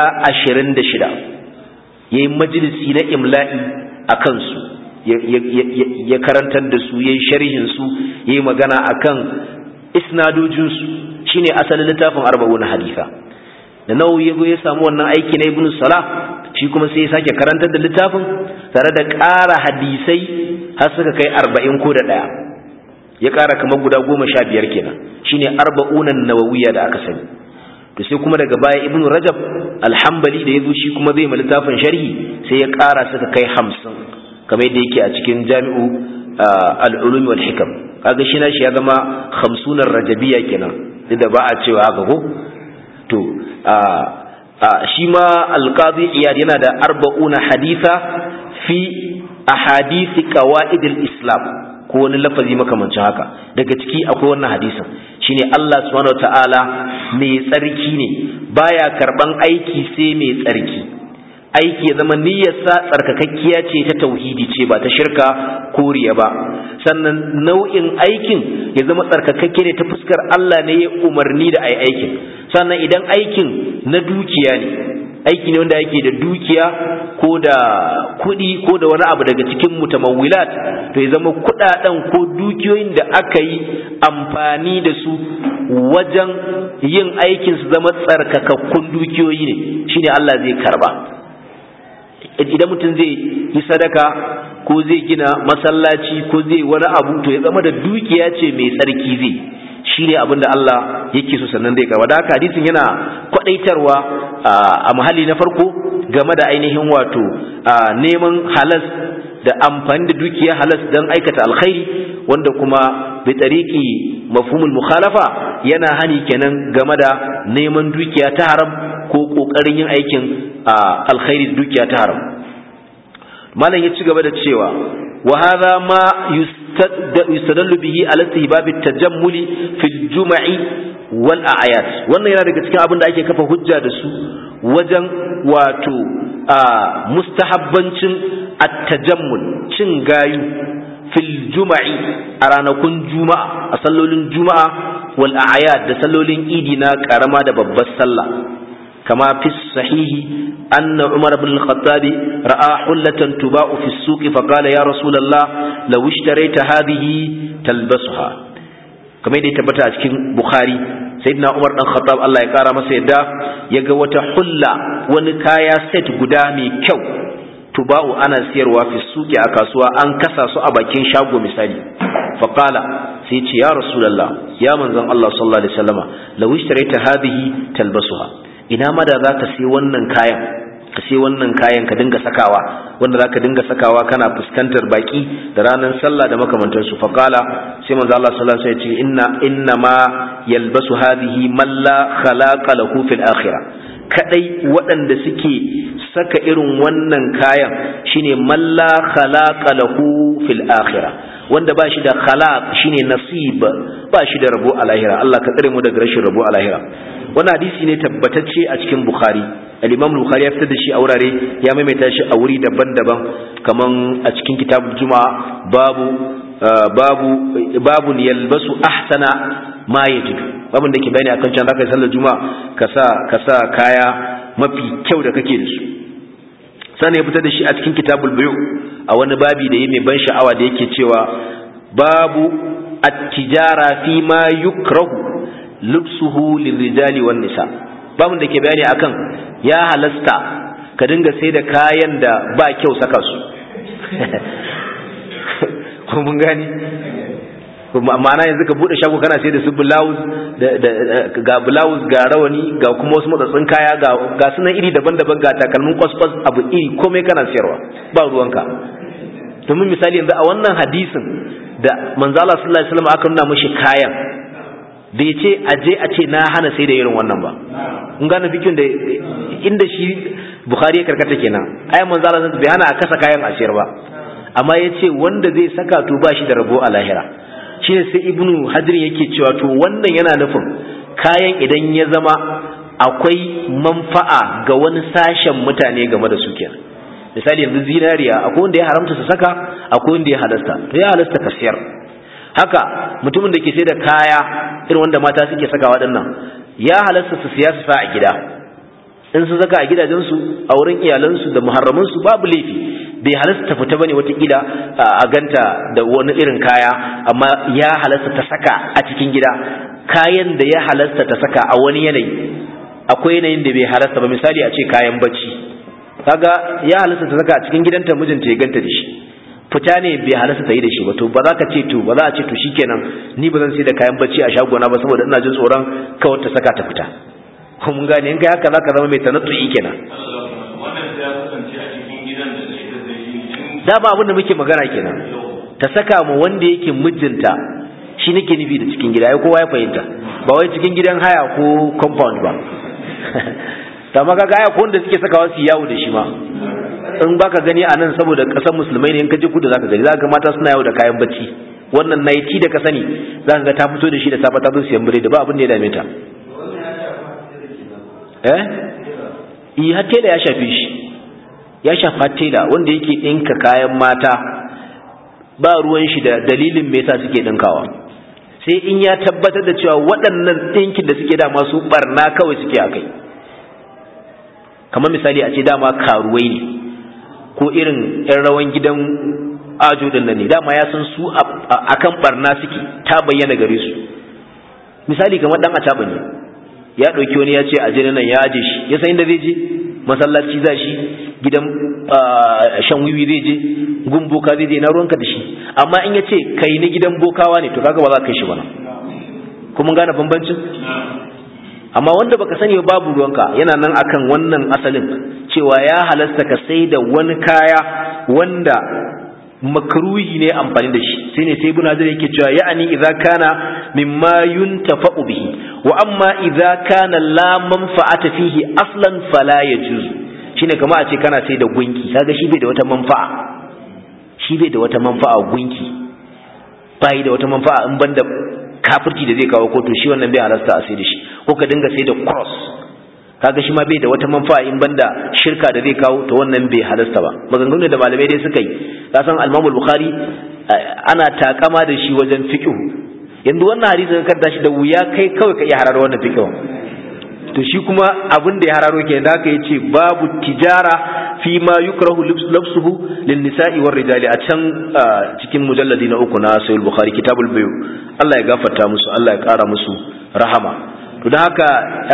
26 yayi majalisi na imla'i a kansu ya karantar da su yayi sharhin su yayi magana akan isnadojin su shine asalin littafin arba'un haditha da nawawi ya ya samu wannan aiki na ibnu salah shi kuma sai ya sake karantar da littafin tare da ƙara hadisai har suka kai arba'in ko da ɗaya ya ƙara kamar guda goma sha biyar kenan shine arba'unan nawawiya da aka sani to sai kuma daga baya ibnu rajab alhambali da ya zo shi kuma zai ma littafin sharhi sai ya ƙara suka kai hamsin kamar yadda yake a cikin jami'u al'ulumi wal hikam kaga shi na shi ya zama hamsunan rajabiya kenan duk da ba a cewa haka ko to shi ma alqadi iyad yana da arba'una haditha fi ahadisi qawaidil islam ko wani lafazi makamancin haka daga ciki akwai wannan hadisin shine Allah subhanahu wataala mai tsarki ne baya karban aiki sai mai tsarki aiki ya zama niyyarsa tsarkakakkiya ce ta tauhidi ce ba ta shirka ko riya ba sannan nau'in aikin ya zama tsarkakakke ne ta fuskar Allah ne ya umarni da ai aikin sannan idan aikin na dukiya ne aiki ne wanda yake da dukiya ko da kuɗi ko da wani abu daga cikin mutamawwilat to ya zama kuɗaɗen ko dukiyoyin da aka yi amfani da su wajen yin aikin su zama tsarkakakkun dukiyoyi ne shine Allah zai karba idan mutum zai yi sadaka ko zai gina masallaci ko zai wani abu to ya zama da dukiya ce mai tsarki zai shi ne abin da Allah yake so sannan zai gaba da haka hadisin yana kwadaitarwa a mahalli na farko game da ainihin wato neman halas da amfani da dukiya halas don aikata alkhairi wanda kuma bi tariki mafhumul mukhalafa yana hani kenan game da neman dukiya ta haram ko kokarin yin aikin alkhairi da dukiya ta haram malam ya ci gaba da cewa wa hadha ma yustadallu bihi ala istihbab at-tajammuli fil jum'i wal a'yad wannan yana daga cikin abin da ake kafa hujja da su wajen wato mustahabbancin at-tajammul cin gayu fil jum'i a ranakun juma'a a sallolin juma'a wal a'yad da sallolin idi na karama da babbar sallah كما في الصحيح أن عمر بن الخطاب رأى حلة تباع في السوق فقال يا رسول الله لو اشتريت هذه تلبسها كما يدي تبتا cikin Bukhari sayyidina Umar dan Khattab Allah ya kara masa yadda yaga wata hulla wani kaya set guda mai kyau tuba'u ana siyarwa fi suki a kasuwa an kasa su a bakin shago misali faqala sai ce ya rasulullah ya manzon Allah sallallahu alaihi wasallama law ishtarayta hadhihi talbasuha ina ma da za ka sai wannan kayan ka sai wannan kayan ka dinga sakawa wanda za ka dinga sakawa kana fuskantar baki da ranar sallah da makamantarsu faƙala sai manzo Allah sallallahu alaihi wasallam ya ce inna inna ma yalbasu hadhihi man la khalaqa lahu fil akhirah kadai waɗanda suke saka irin wannan kayan shine man la khalaqa lahu fil akhirah wanda ba shi da khalaq shine nasib ba shi da rabo a lahira Allah ka tsare mu daga rashin rabo a lahira wannan hadisi ne tabbatacce a cikin bukhari al-imam bukhari ya fitar da shi a wurare ya maimaita shi a wuri daban-daban kaman a cikin kitabul juma'a babu babu babu yalbasu ahsana ma yajidu babun da ke bayani akan can zaka yi sallar juma'a ka sa ka sa kaya mafi kyau da kake da su sannan ya fitar da shi a cikin kitabul bayu a wani babi da ya mai ban sha'awa da yake cewa babu at-tijara fi ma yukrahu lubsuhu lirrijali wan nisa babun da ke bayani akan ya halasta ka dinga sai da kayan da ba kyau saka su ko mun gani ma'ana yanzu ka bude shago kana sai da su blouse ga blouse ga rawani ga kuma wasu matsatsin kaya ga ga sunan iri daban-daban ga takalmin kwaskwas abu iri komai kana sayarwa ba ruwanka domin misali yanzu a wannan hadisin da manzo Allah sallallahu alaihi wasallam aka nuna mishi kayan bai ce aje a ce na hana sai da irin wannan ba kun gane fikin da inda shi bukhari ya karkata kenan ayan manzo Allah bai hana a kasa kayan a siyar ba amma ya ce wanda zai saka to ba shi da rabo a lahira shine sai ibnu hadir yake cewa to wannan yana nufin kayan idan ya zama akwai manfa'a ga wani sashen mutane game da su kenan misali yanzu zinariya akwai wanda ya haramta su saka akwai wanda ya halasta to ya halasta ka siyar haka mutumin da ke sai da kaya irin wanda mata suke saka waɗannan ya halasta su siya su sa a gida in su saka a gidajensu a wurin iyalansu da muharramansu babu laifi bai halasta ta fita bane watakila a ganta da wani irin kaya amma ya halasta ta saka a cikin gida kayan da ya halasta ta saka a wani yanayi akwai yanayin da bai halasta ba misali a ce kayan bacci kaga ya halasta ta saka a cikin gidanta mijinta ya ganta da shi fita ne bai halasta ta yi da shi ba to ba za ka ce to ba za a ce to shikenan ni ba zan sai da kayan bacci a shagona ba saboda ina jin tsoron kawai ta saka ta fita ko mun gane in kai haka za ka zama mai tanattu'i kenan da ba abin da muke magana kenan ta saka mu wanda yake mijinta shi nake nufi da cikin gida ya kowa ya fahimta ba wai cikin gidan haya ko compound ba ta maka ga ko wanda suke sakawa su yawo da shi ma in baka gani a nan saboda ƙasar musulmai ne in ka je kudu zaka gani zaka mata suna yawo da kayan bacci wannan naiti da ka sani zaka ga ta fito da shi da safa ta zo siyan biredi ba abin da ya dame ta eh yi har tela ya shafe shi ya shafa tela wanda yake ɗinka kayan mata ba ruwan shi da dalilin me yasa suke ɗinkawa sai in ya tabbatar da cewa waɗannan ɗinkin da suke dama su barna kawai suke a kai kamar misali a ce dama karuwai ne ko irin 'yan rawan gidan ajo ɗin nan ne dama ya san su akan barna suke ta bayyana gare su misali kamar ɗan a ne ya ɗauki wani ya ce a nan ya aje shi ya san inda zai je masallaci za shi gidan shan wiwi zai je gun boka zai je na ruwanka da shi amma in ya ce kai ni gidan bokawa ne to kaga ba za ka kai shi ba kuma gane bambancin amma wanda baka sani babu ruwanka yana nan akan wannan asalin cewa ya halasta ka sai da wani kaya wanda makruhi ne amfani da shi sai ne sai ibn hajar yake cewa ya'ani idza kana mimma yuntafa'u bihi wa amma idza kana la manfa'ata fihi aslan fala yajuz shine kamar a ce kana sai da gunki kaga shi bai da wata manfa'a shi bai da wata manfa'a gunki bai da wata manfa'a in banda kafirci da zai kawo kotu shi wannan bai halasta a sai da shi ko ka dinga sai da cross kaga shi ma bai da wata manfa'a in banda shirka da zai kawo to wannan bai halasta ba maganganu da malamai dai suka yi ka san al-Imam bukhari ana takama da shi wajen fiqh yanzu wannan hadisi ka karanta shi da wuya kai kawai ka iya hararo wannan fiqh to shi kuma abin da ya hararo kenan da aka yace babu tijara fi ma yukrahu labsuhu lin nisa'i war rijali a can cikin mujalladi na uku na sahih bukhari kitabul bayu Allah ya gafarta musu Allah ya kara musu rahama to da haka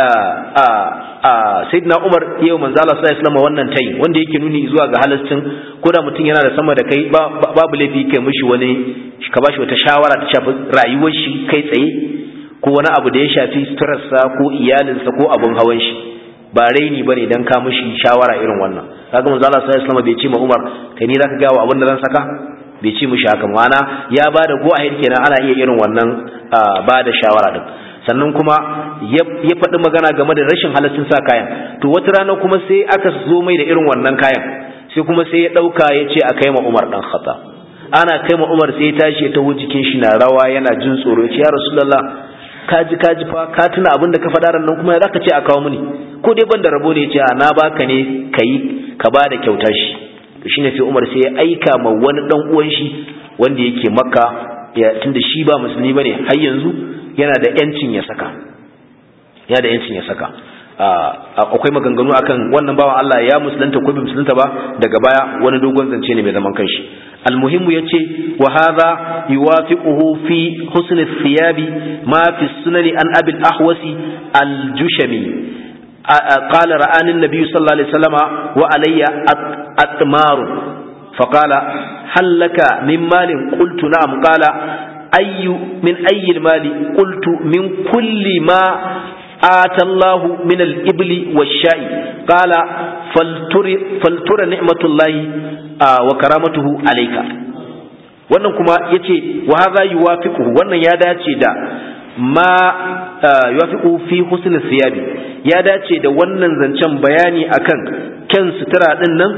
sayyidina Umar yau manzo Allah sallallahu alaihi wasallam wannan tayi wanda yake nuni zuwa ga halastin ko da mutum yana da sama da kai babu laifi kai mishi wani ka bashi wata shawara ta shafi rayuwar shi kai tsaye ko wani abu da ya shafi suturarsa ko iyalinsa ko abun hawan shi ba raini bane dan ka mishi shawara irin wannan kaga manzo Allah sallallahu alaihi wasallam bai ce ma Umar kai ni zaka ga wa abin da zan saka bai ce mishi haka ma'ana ya bada go ahead kenan ana iya irin wannan bada shawara din sannan kuma ya faɗi magana game da rashin halaccin sa kayan to wata rana kuma sai aka zo mai da irin wannan kayan sai kuma sai ya ɗauka ya ce a kai ma Umar dan Khattab ana kai ma Umar sai ya tashi ya taho jikin shi na rawa yana jin tsoro ya ce ya Rasulullah kaji kaji fa ka tuna abin da ka faɗa ran nan kuma ya zaka ce a kawo mini ko dai ban da rabo ne ya ce na baka ne kai ka ba da kyauta shi to shine sai Umar sai ya aika ma wani dan uwan shi wanda yake Makka ya tunda shi ba musulmi bane har yanzu yana da yancin ya saka yana da yancin ya saka akwai maganganu akan wannan bawan Allah ya musulunta ko bai musulunta ba daga baya wani dogon zance ne mai zaman kanshi almuhimmu yace wa hadha yuwafiquhu fi husn ath-thiyab ma fi sunan an abi al-ahwasi al-jushami قال رآني النبي صلى الله عليه وسلم وعلي أتمار فقال هل لك من مال قلت نعم قال أي من أي المال قلت من كل ما آتى الله من الإبل والشاء قال فلتر, فلتر نعمة الله آه وكرامته عليك wannan kuma yace wa hadha yuwafiquhu wannan ya dace da ma yuwafiqu fi husn thiyabi ya dace da wannan zancen bayani akan kyan sutura din nan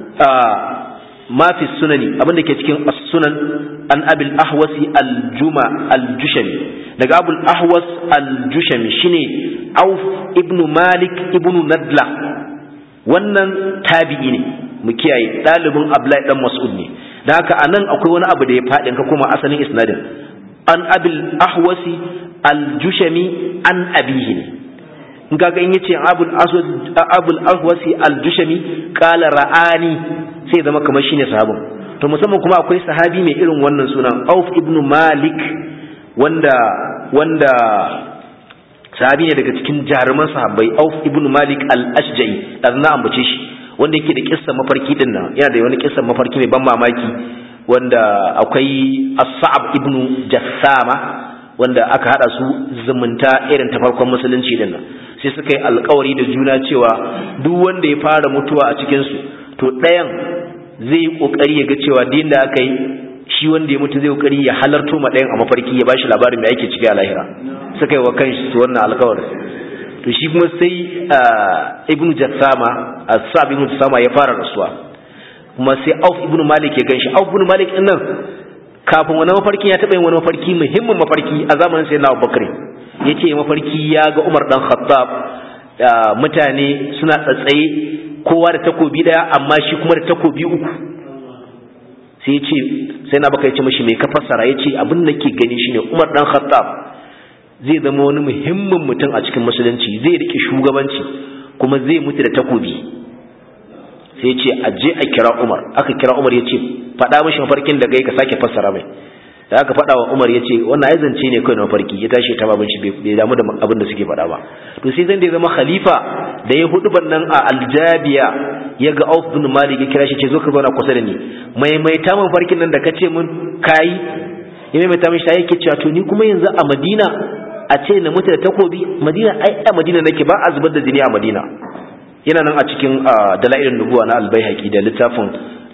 ma fi sunani abinda ke cikin as-sunan an abil ahwasi al-juma al-jushami daga abul ahwas al-jushami shine auf ibnu malik ibnu nadla wannan tabi'i ne mu kiyaye dalibin abdullahi dan mas'ud ne da haka anan akwai wani abu da ya faɗin ka kuma asalin isnadin an abil ahwasi al-jushami an abihi ne in kaga in yace abul aswad abul ahwasi al-jushami qala ra'ani sai zama kamar shine sahabin to musamman kuma akwai sahabi mai irin wannan sunan Auf ibn Malik wanda wanda sahabi ne daga cikin jaruman sahabbai Auf ibn Malik al-Ashja'i dan na ambace shi wanda yake da kissa mafarki din nan yana da wani kissa mafarki mai ban mamaki wanda akwai As-Sa'ab ibn Jassama wanda aka hada su zumunta irin ta farkon musulunci din nan sai suka yi alkawari da juna cewa duk wanda ya fara mutuwa a cikin su to ɗayan zai yi ƙoƙari ya ga cewa din da aka yi shi wanda ya mutu zai ƙoƙari ya halarto ma ɗayan a mafarki ya bashi labarin mai ake ciki a lahira suka yi wa kan su wannan alkawar to shi kuma sai ibnu jassama asab ibnu jassama ya fara rasuwa kuma sai Auf ibn Malik ya ganshi Auf ibn Malik din nan kafin wani mafarkin ya taɓa yin wani mafarki muhimmin mafarki a zamanin sai na Abubakar yace mafarki ya ga Umar dan Khattab mutane suna tsatsaye kowa da takobi daya amma shi kuma da takobi uku sai ya ce sai na baka ya ce mashi mai ka fassara ya ce abin da ke gani shine Umar dan Khattab zai zama wani muhimmin mutum a cikin musulunci zai rike shugabanci kuma zai mutu da takobi sai ce a je a kira Umar aka kira Umar ya ce faɗa mashi mafarkin da gai ka sake fassara mai da aka faɗa wa Umar ya ce wannan ai zance ne kawai na mafarki ya tashi ta babin shi bai damu da abin da suke faɗa ba to sai zan da ya zama khalifa da ya hudu nan a aljabiya ya ga Auf bin Malik ya kira shi ce zo ka zauna kusa da ni maimaita min farkin nan da ka ce mun kayi ya maimaita min shi yake cewa to ni kuma yanzu a Madina a ce na mutu da takobi Madina ai a Madina nake ba a zubar da jini a Madina yana nan a cikin dalailin nubuwa na albayhaqi da littafin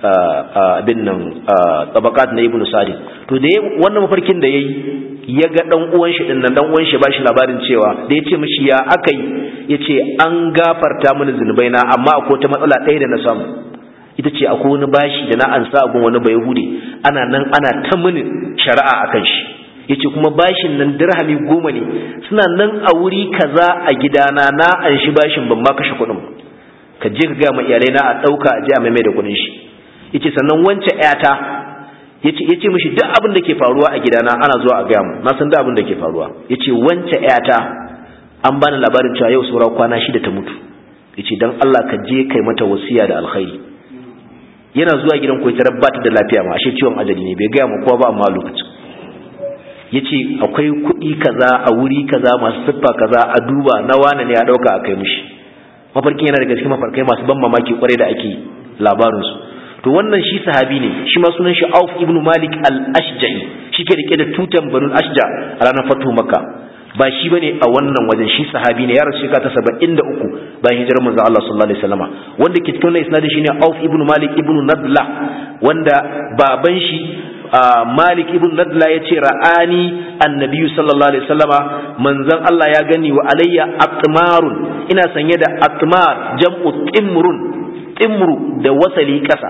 abin nan tabakat na ibnu sa'id to da wannan mafarkin da yayi ya ga dan uwan shi din nan dan uwan shi ba shi labarin cewa da yace mishi ya akai yace an gafarta mini zunubai na amma akwai ta matsala ɗaya da na samu ita ce akwai wani bashi da na ansa gun wani bayahudi ana nan ana ta mini shari'a akan shi yace kuma bashin nan dirhami goma ne suna nan a wuri kaza a gidana na an shi bashin ban ma kashe kuɗin ka je ka ga ma iyalai na a ɗauka a je a maimai da kuɗin shi yace sannan wance ƴata yace yace mishi duk abin da ke faruwa a gidana ana zuwa a gaya mu na san duk abin da ke faruwa yace wance ƴata an bani labarin cewa yau saura kwana shida ta mutu yace dan Allah ka je kai mata wasiya da alkhairi yana zuwa gidan koyi tarar ba ta da lafiya ma ashe ciwon ajali ne bai gaya mu kowa ba amma lokacin yace akwai kuɗi kaza a wuri kaza masu siffa kaza a duba na wane ne ya dauka a kai mishi mafarkin yana daga cikin mafarkai masu ban mamaki kwarai da ake labarinsu to wannan shi sahabi ne shi ma sunan shi Auf ibn Malik al-Ashja'i shi ke rike da tutan Banu Ashja a ranar fatu Makka ba shi bane a wannan wajen shi sahabi ne ya rasu shekara ta 73 bayan hijirar manzo Allah sallallahu alaihi wasallama wanda ke cikin wannan isnadin shine Auf ibn Malik ibn Nadla wanda baban shi Malik ibn Nadla ya ce ra'ani annabi sallallahu alaihi wasallama manzon Allah ya gani wa alayya atmarun ina sanye da atmar jam'u timrun timru da wasali ƙasa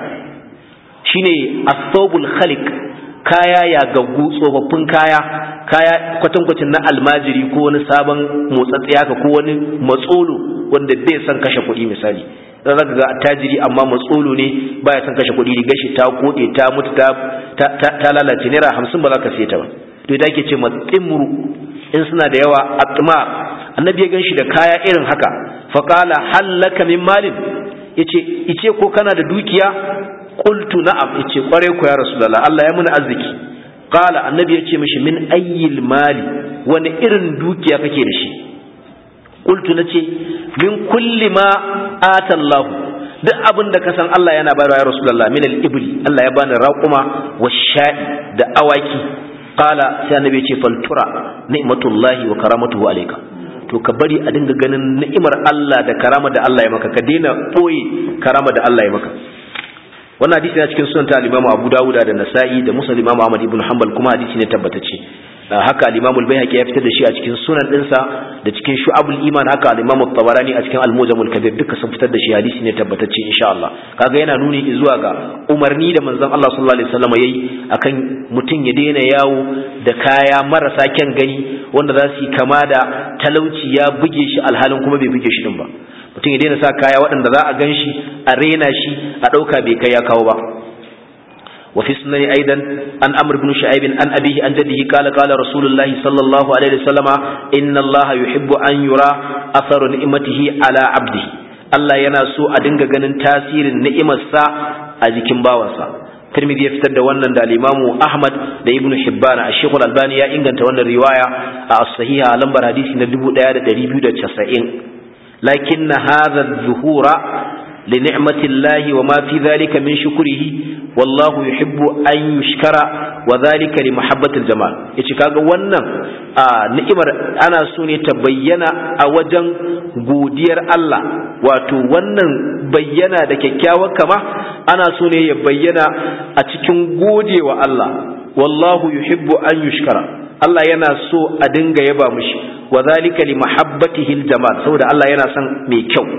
shine asobul khaliq kaya ya gaggu tsofaffin kaya kaya kwatankwacin na almajiri ko wani sabon motsatsiya ka ko wani matsolo wanda bai san kashe kuɗi misali dan zaka ga attajiri amma matsolo ne baya san kashe kuɗi riga shi ta kode ta mutu ta ta lalace naira hamsin ba za ka siye ta ba to ita ake ce timru in suna da yawa atmar annabi ya gan shi da kaya irin haka faqala hallaka min malin yace ice ko kana da dukiya qultu na'am yace kware ku ya rasulullah Allah ya muni arziki qala annabi yace mishi min ayyil mali wani irin dukiya kake da shi qultu nace min kulli ma ata Allah duk abin da ka san Allah yana bayarwa ya rasulullah min al-ibli Allah ya bani raquma wash-sha'i da awaki qala sai annabi yace faltura ni'matullahi wa karamatuhu alayka to ka bari a dinga ganin ni'imar Allah da karama da Allah ya maka ka daina boye karama da Allah ya maka wannan hadisi na cikin sunan ta al-Imam Abu Dawud da Nasa'i da Muslim Imam Ahmad ibn Hanbal kuma hadisi ne tabbatacce haka al-Imam al-Baihaqi ya fitar da shi a cikin sunan dinsa da cikin Shu'abul Iman haka al-Imam at-Tabarani a cikin al-Mujam al-Kabir duka sun fitar da shi hadisi ne tabbatacce insha Allah kaga yana nuni zuwa ga umarni da manzon Allah sallallahu alaihi wasallam yayi akan mutum ya daina yawo da kaya marasa kyan gani wanda za su yi kama da talauci ya buge shi alhalin kuma bai buge shi din ba mutum ya daina sa kaya waɗanda za a gan shi a rena shi a ɗauka bai kai ya kawo ba وفي السنن أيضا عن أمر بن شعيب عن أبيه عن جده قال قال رسول الله صلى الله عليه وسلم إن الله يحب أن يرى أثر نعمته على عبده Allah yana so a dinga ganin tasirin ni'imarsa a jikin bawansa Tirmidhi ya fitar da wannan da Imam Ahmad da Ibn Hibban a Sheikh Al-Albani ya inganta wannan riwaya a as-sahiha a lambar hadisi na 1290 lakin hadha adh-dhuhura li ni'mati Allah wa ma fi dhalika min shukrihi wallahu yuhibbu an yushkara wa dhalika li mahabbati al-jamal yace kaga wannan ni'imar ana so ne ta bayyana a wajen godiyar Allah wato wannan bayyana da kyakkyawar kama ana so ne ya bayyana a cikin godewa Allah wallahu yuhibbu an yushkara Allah yana so a dinga yaba mishi wa zalika li mahabbatihi aljamal saboda Allah yana son mai kyau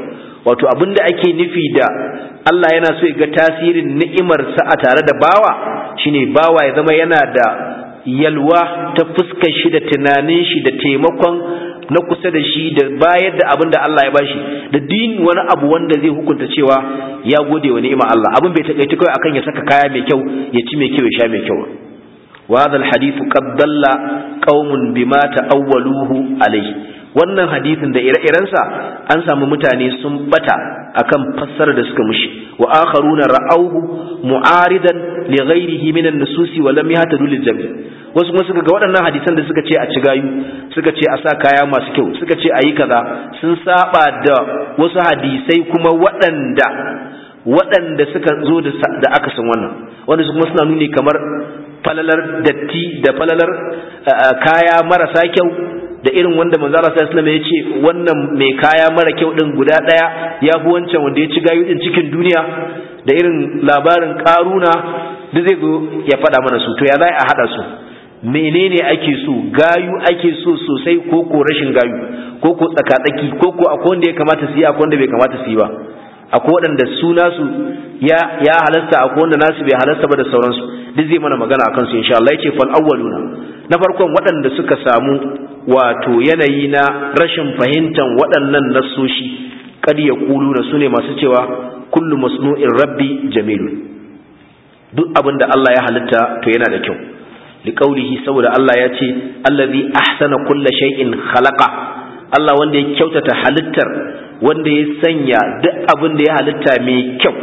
wato abinda ake nufi da Allah yana so ya ga tasirin ni'imarsa a tare da bawa shine bawa ya zama yana da yalwa ta fuskar shi da tunanin shi da taimakon na kusa da shi da bayar da abin da Allah ya bashi da din wani abu wanda zai hukunta cewa ya gode wa ni'imar Allah abin bai takaici kawai akan ya saka kaya mai kyau ya ci mai kyau ya sha mai kyau wa hadha alhadith qad dalla qaumun bima ta'awwaluhu alayhi wannan hadisin da ire-irensa an samu mutane sun bata akan fassarar da suka mushi wa akharuna ra'awhu mu'aridan li ghairihi min an-nususi wa lam yahtadu lil jami' wasu kuma suka ga waɗannan hadisan da suka ce a ci gayu suka ce a sa kaya masu kyau suka ce a yi kaza sun saba da wasu hadisai kuma waɗanda waɗanda suka zo da aka san wannan wanda su kuma suna nuni kamar falalar datti da falalar kaya marasa kyau da irin wanda manzo Allah sallallahu alaihi ya ce wannan mai kaya mara kyau din guda daya ya fi wancan wanda ya ci gayu din cikin duniya da irin labarin karuna da zai zo ya faɗa mana su to ya za a haɗa su menene ake so gayu ake so sosai ko ko rashin gayu ko ko tsakatsaki ko ko akwai wanda ya kamata su yi akwai wanda bai kamata su yi ba akwai waɗanda su nasu ya ya halasta akwai wanda nasu bai halasta ba da sauransu duk zai mana magana akan su insha Allah yace fal awwaluna na farkon waɗanda suka samu wato yanayi na rashin fahimtar waɗannan nassoshi kad yaquluna sune masu cewa kullu masnu'in rabbi jamilun duk abin da Allah ya halitta to yana da kyau liqaulihi saboda Allah ya ce allazi ahsana kulla shay'in khalaqa Allah wanda ya kyautata halittar wanda ya sanya duk abin da ya halitta mai kyau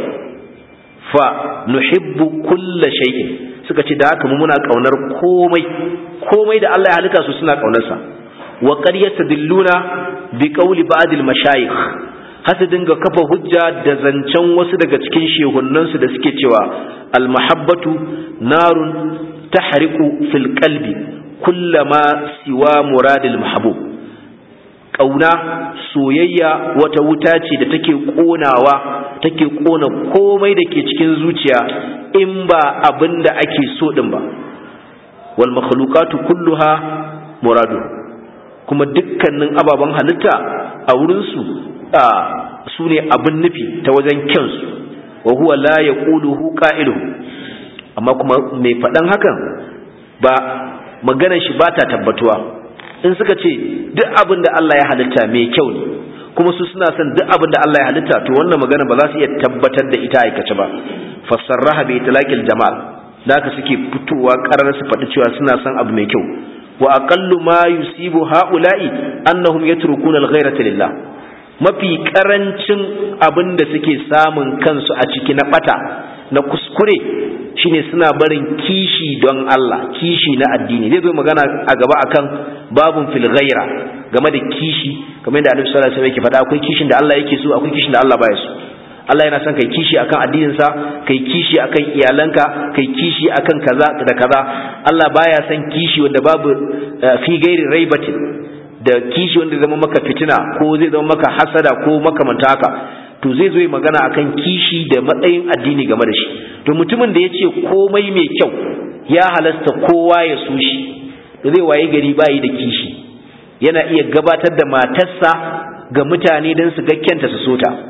fa nuhibbu kulla shay'in suka ce da haka mu muna kaunar komai komai da Allah ya halitta su suna kaunarsa wa qad yastadilluna bi qawli ba'd al mashayikh hasa dinga kafa hujja da zancen wasu daga cikin shehunnansu da suke cewa al mahabbatu narun tahriqu fil qalbi kullama siwa muradil mahbub ƙauna soyayya wata wuta ce da take ƙonawa take ƙona komai da ke cikin zuciya in ba abin da ake so ɗin ba wal makhluqatu kulluha muradu kuma dukkanin ababen halitta a wurinsu su ne abin nufi ta wajen kyansu wa huwa la yaquluhu qa'iluhu amma kuma mai faɗan hakan ba maganar shi ba ta tabbatuwa in suka ce duk abin da Allah ya halitta mai kyau ne kuma su suna son duk abin da Allah ya halitta to wannan magana ba za su iya tabbatar da ita aikace ba fassarraha bi itlaqil jamal da haka suke fitowa karar su faɗi cewa suna son abu mai kyau wa aqallu ma yusibu haula'i annahum yatrukuna al-ghayrata lillah mafi karancin abin da suke samun kansu a ciki na bata na kuskure shine suna barin kishi don Allah kishi na addini zai zo magana a gaba akan babun fil ghaira game da kishi kamar yadda Annabi sallallahu alaihi wasallam yake faɗa akwai kishin da Allah yake so akwai kishin da Allah baya so Allah yana son kai kishi akan addinin sa kai kishi akan iyalanka kai kishi akan kaza da kaza Allah baya son kishi wanda babu fi gairi raibatin da kishi wanda zama maka fitina ko zai zama maka hasada ko makamanta haka to zai zo magana akan kishi da matsayin addini game da shi to mutumin da ya ce komai mai kyau ya halasta kowa ya so shi da zai waye gari bayi da kishi yana iya gabatar da matarsa ga mutane don su ga kyanta su so ta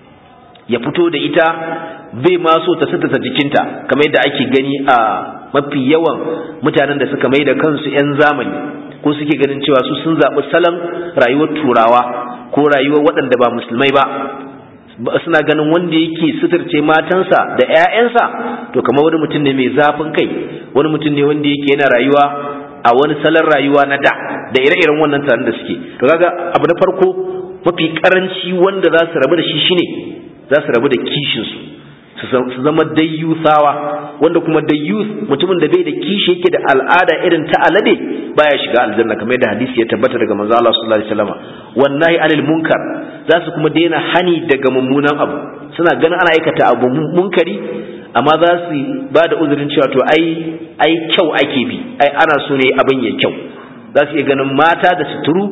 ya fito da ita bai ma so ta sita jikinta kamar yadda ake gani a mafi yawan mutanen da suka mai da kansu 'yan zamani ko suke ganin cewa su sun zaɓi salon rayuwar turawa ko rayuwar waɗanda ba musulmai ba suna ganin wanda yake suturce matansa da 'ya'yansa to kamar wani mutum ne mai zafin kai wani mutum ne wanda yake yana rayuwa a wani salon rayuwa na da da ire-iren wannan taron da suke to kaga abu na farko mafi karanci wanda za su rabu da shi shine za su rabu da kishinsu su zama dayyusawa wanda kuma dayyus mutumin da bai da kishi yake da al'ada irin ta alade baya shiga aljanna kamar yadda hadisi ya tabbata daga manzo Allah sallallahu alaihi wasallam wallahi anil munkar za su kuma daina hani daga mummunan abu suna ganin ana aikata abu munkari amma za su ba da uzurin cewa to ai ai kyau ake bi ai ana so ne abin ya kyau za su iya ganin mata da suturu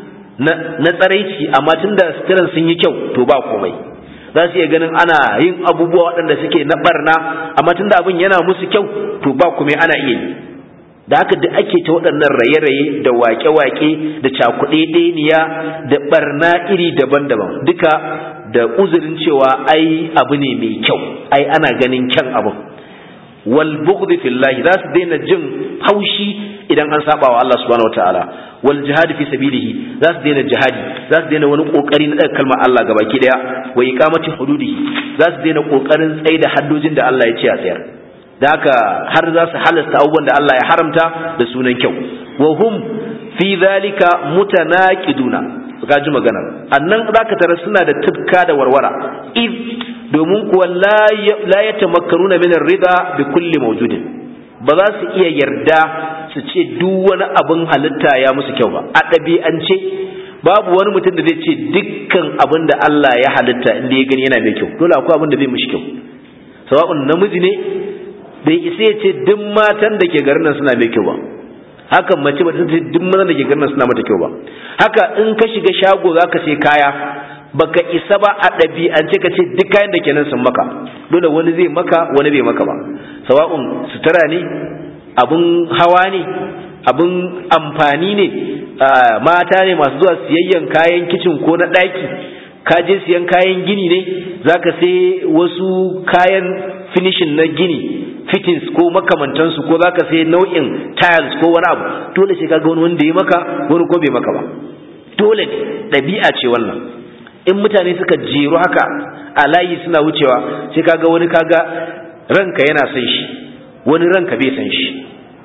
na tsaraici amma tunda suturan sun yi kyau to ba komai za su iya ganin ana yin abubuwa waɗanda suke na barna amma tunda abin yana musu kyau to ba kuma ana iya yi da haka da ake ta waɗannan raye-raye da waƙe-waƙe da cakuɗe ɗeniya da barna iri daban-daban duka da uzurin cewa ai abu ne mai kyau ai ana ganin kyan abu wal bughd fillahi za su daina jin haushi idan an saba wa Allah subhanahu wataala wal jihad fi sabilihi za su daina jihadi za su daina wani kokari na daga kalmar Allah gabaki daya wa iqamati hududihi za su daina kokarin tsaida da haddojin da Allah ya ce a tsayar da haka har za su halasta abubuwan da Allah ya haramta da sunan kyau wa hum fi zalika mutanaqiduna ka ji magana annan zaka tara suna da tufka da warwara id domin kuwa la yatamakkaruna min ar-ridha bi kulli mawjudin ba za su iya yarda su ce duk wani abin halitta ya musu kyau ba a ɗabi'ance babu wani mutum da zai ce dukkan abin da Allah ya halitta inda ya gani yana mai kyau dole akwai abin da zai mishi kyau sawa'un namiji ne bai isa ya ce duk matan da ke garin nan suna mai kyau ba haka mace ba ta ce duk matan da ke garin nan suna mata kyau ba haka in ka shiga shago za ka sai kaya baka isa ba a ɗabi'ance ka ce duk kayan da ke nan sun maka dole wani zai maka wani bai maka ba sawa'un sutura ne abun hawa ne abun amfani ne mata ne masu zuwa siyayyan kayan kicin ko na ɗaki ka je siyan kayan gini ne zaka sai wasu kayan finishin na gini fittings ko makamantansu ko zaka sai nau'in tiles ko wani abu dole sai kaga wani wanda ya maka wani ko bai maka ba dole ne ɗabi'a ce wannan in mutane suka jeru haka a layi suna wucewa sai kaga wani kaga ranka yana son shi wani ranka bai san shi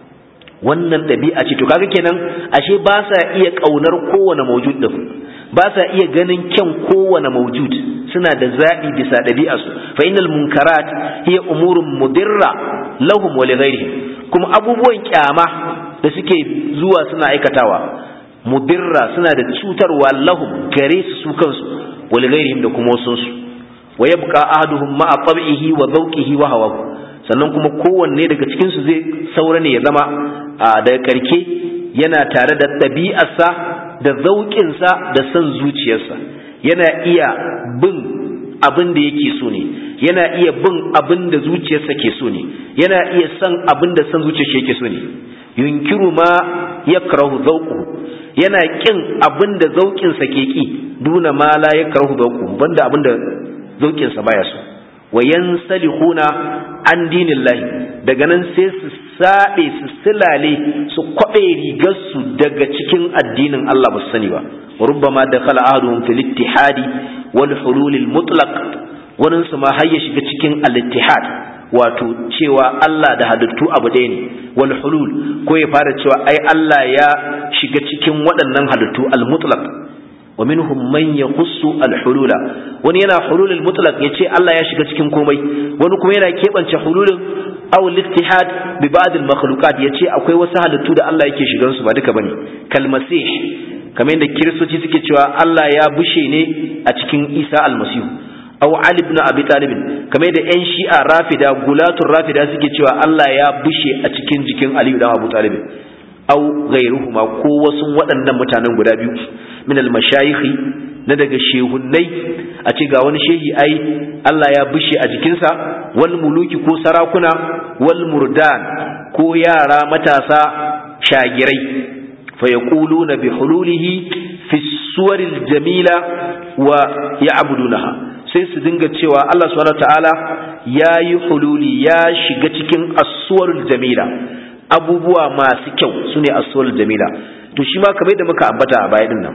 wannan ɗabi'a ce to kaga kenan ashe ba sa iya ƙaunar kowane maujud din ba sa iya ganin kyan kowane maujud suna da zaɓi bisa ɗabi'arsu fa innal munkarat hiya umurun mudirra lahum wa lighairihim kuma abubuwan kyama da suke zuwa suna aikatawa mudirra suna da cutarwa lahum gare su su kansu wa lighairihim da kuma wasu su wa yabqa ahaduhum ma'a tab'ihi wa zawqihi wa hawahu sannan kuma kowanne daga cikin su zai saura ne ya zama daga karke yana tare da ɗabi'arsa da zauƙinsa da son zuciyarsa yana iya bin abin da yake so ne yana iya bin abin da zuciyarsa ke so ne yana iya son abin da son zuciyarsa yake so ne yunkiru ma yakrahu zawquhu yana kin abin da zauƙinsa ke ki duna ma la yakrahu zawquhu banda abin da zauƙinsa baya so wa yansalihuna an dinillahi daga nan sai su saɓe su silale su kwaɓe rigarsu daga cikin addinin Allah ba su sani ba wa rubbama dakhala ahaduhum fil ittihadi wal hulul al mutlaq wannan su ma har ya shiga cikin al ittihad wato cewa Allah da halittu abu ɗaya ne wal hulul ko ya fara cewa ai Allah ya shiga cikin waɗannan halittu al mutlaq wa minhum man yakhussu al-hulula wani yana hulul al-mutlaq yace Allah ya shiga cikin komai wani kuma yana kebance hululin aw al-ittihad bi ba'd al-makhluqat yace akwai wasu halittu da Allah yake shigan su ba duka bane kal masih kamar yadda kiristoci suke cewa Allah ya bushe ne a cikin Isa al-Masih aw Ali ibn Abi Talib kamar yadda ƴan Shi'a Rafida gulatul Rafida suke cewa Allah ya bushe a cikin jikin Ali ibn Abu Talib aw ghayruhuma ko wasu waɗannan mutanen guda biyu min al-mashayikhi na daga shehunnai a ce ga wani shehi ai Allah ya bushe a jikinsa wal muluki ko sarakuna wal murdan ko yara matasa shagirai fa yaquluna bi hululihi fi suwaril jamila wa ya'budunaha sai su dinga cewa Allah subhanahu ta'ala ya yi hululi ya shiga cikin as-suwarul jamila abubuwa masu kyau sune as-suwarul jamila to shi ma kamar da muka ambata a baya din nan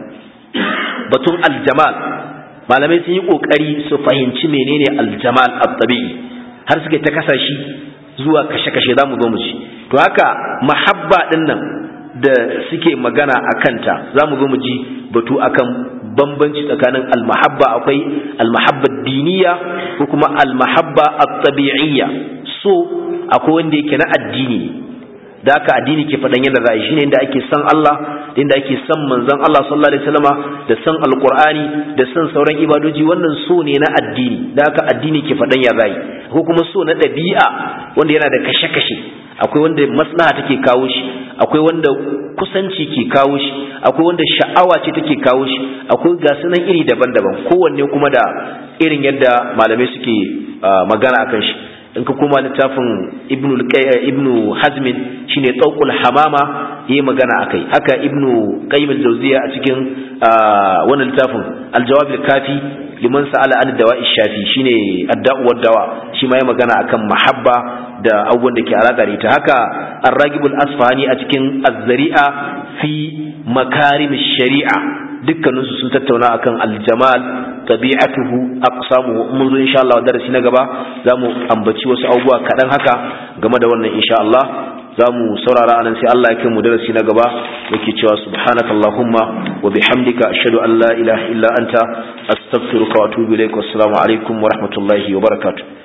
batun aljamal malamai sun yi kokari su fahimci menene aljamal at-tabi'i har suke ta kasa shi zuwa kashe-kashe zamu zo mu ci to haka mahabba din nan da suke magana a kanta zamu zo mu ji batu akan bambanci tsakanin almahabba akwai almahabba diniya ko kuma almahabba at-tabi'iyya so akwai wanda yake na addini da haka addini ke faɗan yadda za a yi shine inda ake san Allah da inda ake san manzon Allah sallallahu alaihi wasallama da san alqur'ani da san sauran ibadoji wannan so ne na addini da haka addini ke faɗan ya za ko kuma so na ɗabi'a wanda yana da kashe-kashe akwai wanda maslaha take kawo shi akwai wanda kusanci ke kawo shi akwai wanda sha'awa ce take kawo shi akwai ga sunan iri daban-daban kowanne kuma da irin yadda malamai suke magana akan shi in ka koma littafin ibnu ibnu hazmin shine tawqul hamama yayi magana akai haka ibnu qayyim al-jawziya a cikin wannan littafin al-jawab al-kafi liman sa'ala an dawa shafi shine adda'u dawa shi ma ya magana akan mahabba da abubuwan da ke alaƙa da ita haka ar-ragibul asfahani a cikin az-zari'a fi makarim shari'a dukkaninsu sun tattauna akan aljamal tabi'atuhu aqsamuhu mun zo insha Allah darasi na gaba zamu ambaci wasu abubuwa kaɗan haka game da wannan insha Allah zamu saurara anan sai Allah ya kai mu darasi na gaba yake cewa subhanakallahumma wa bihamdika ashhadu an la ilaha illa anta astaghfiruka wa atubu ilaik wassalamu alaikum wa rahmatullahi wa barakatuh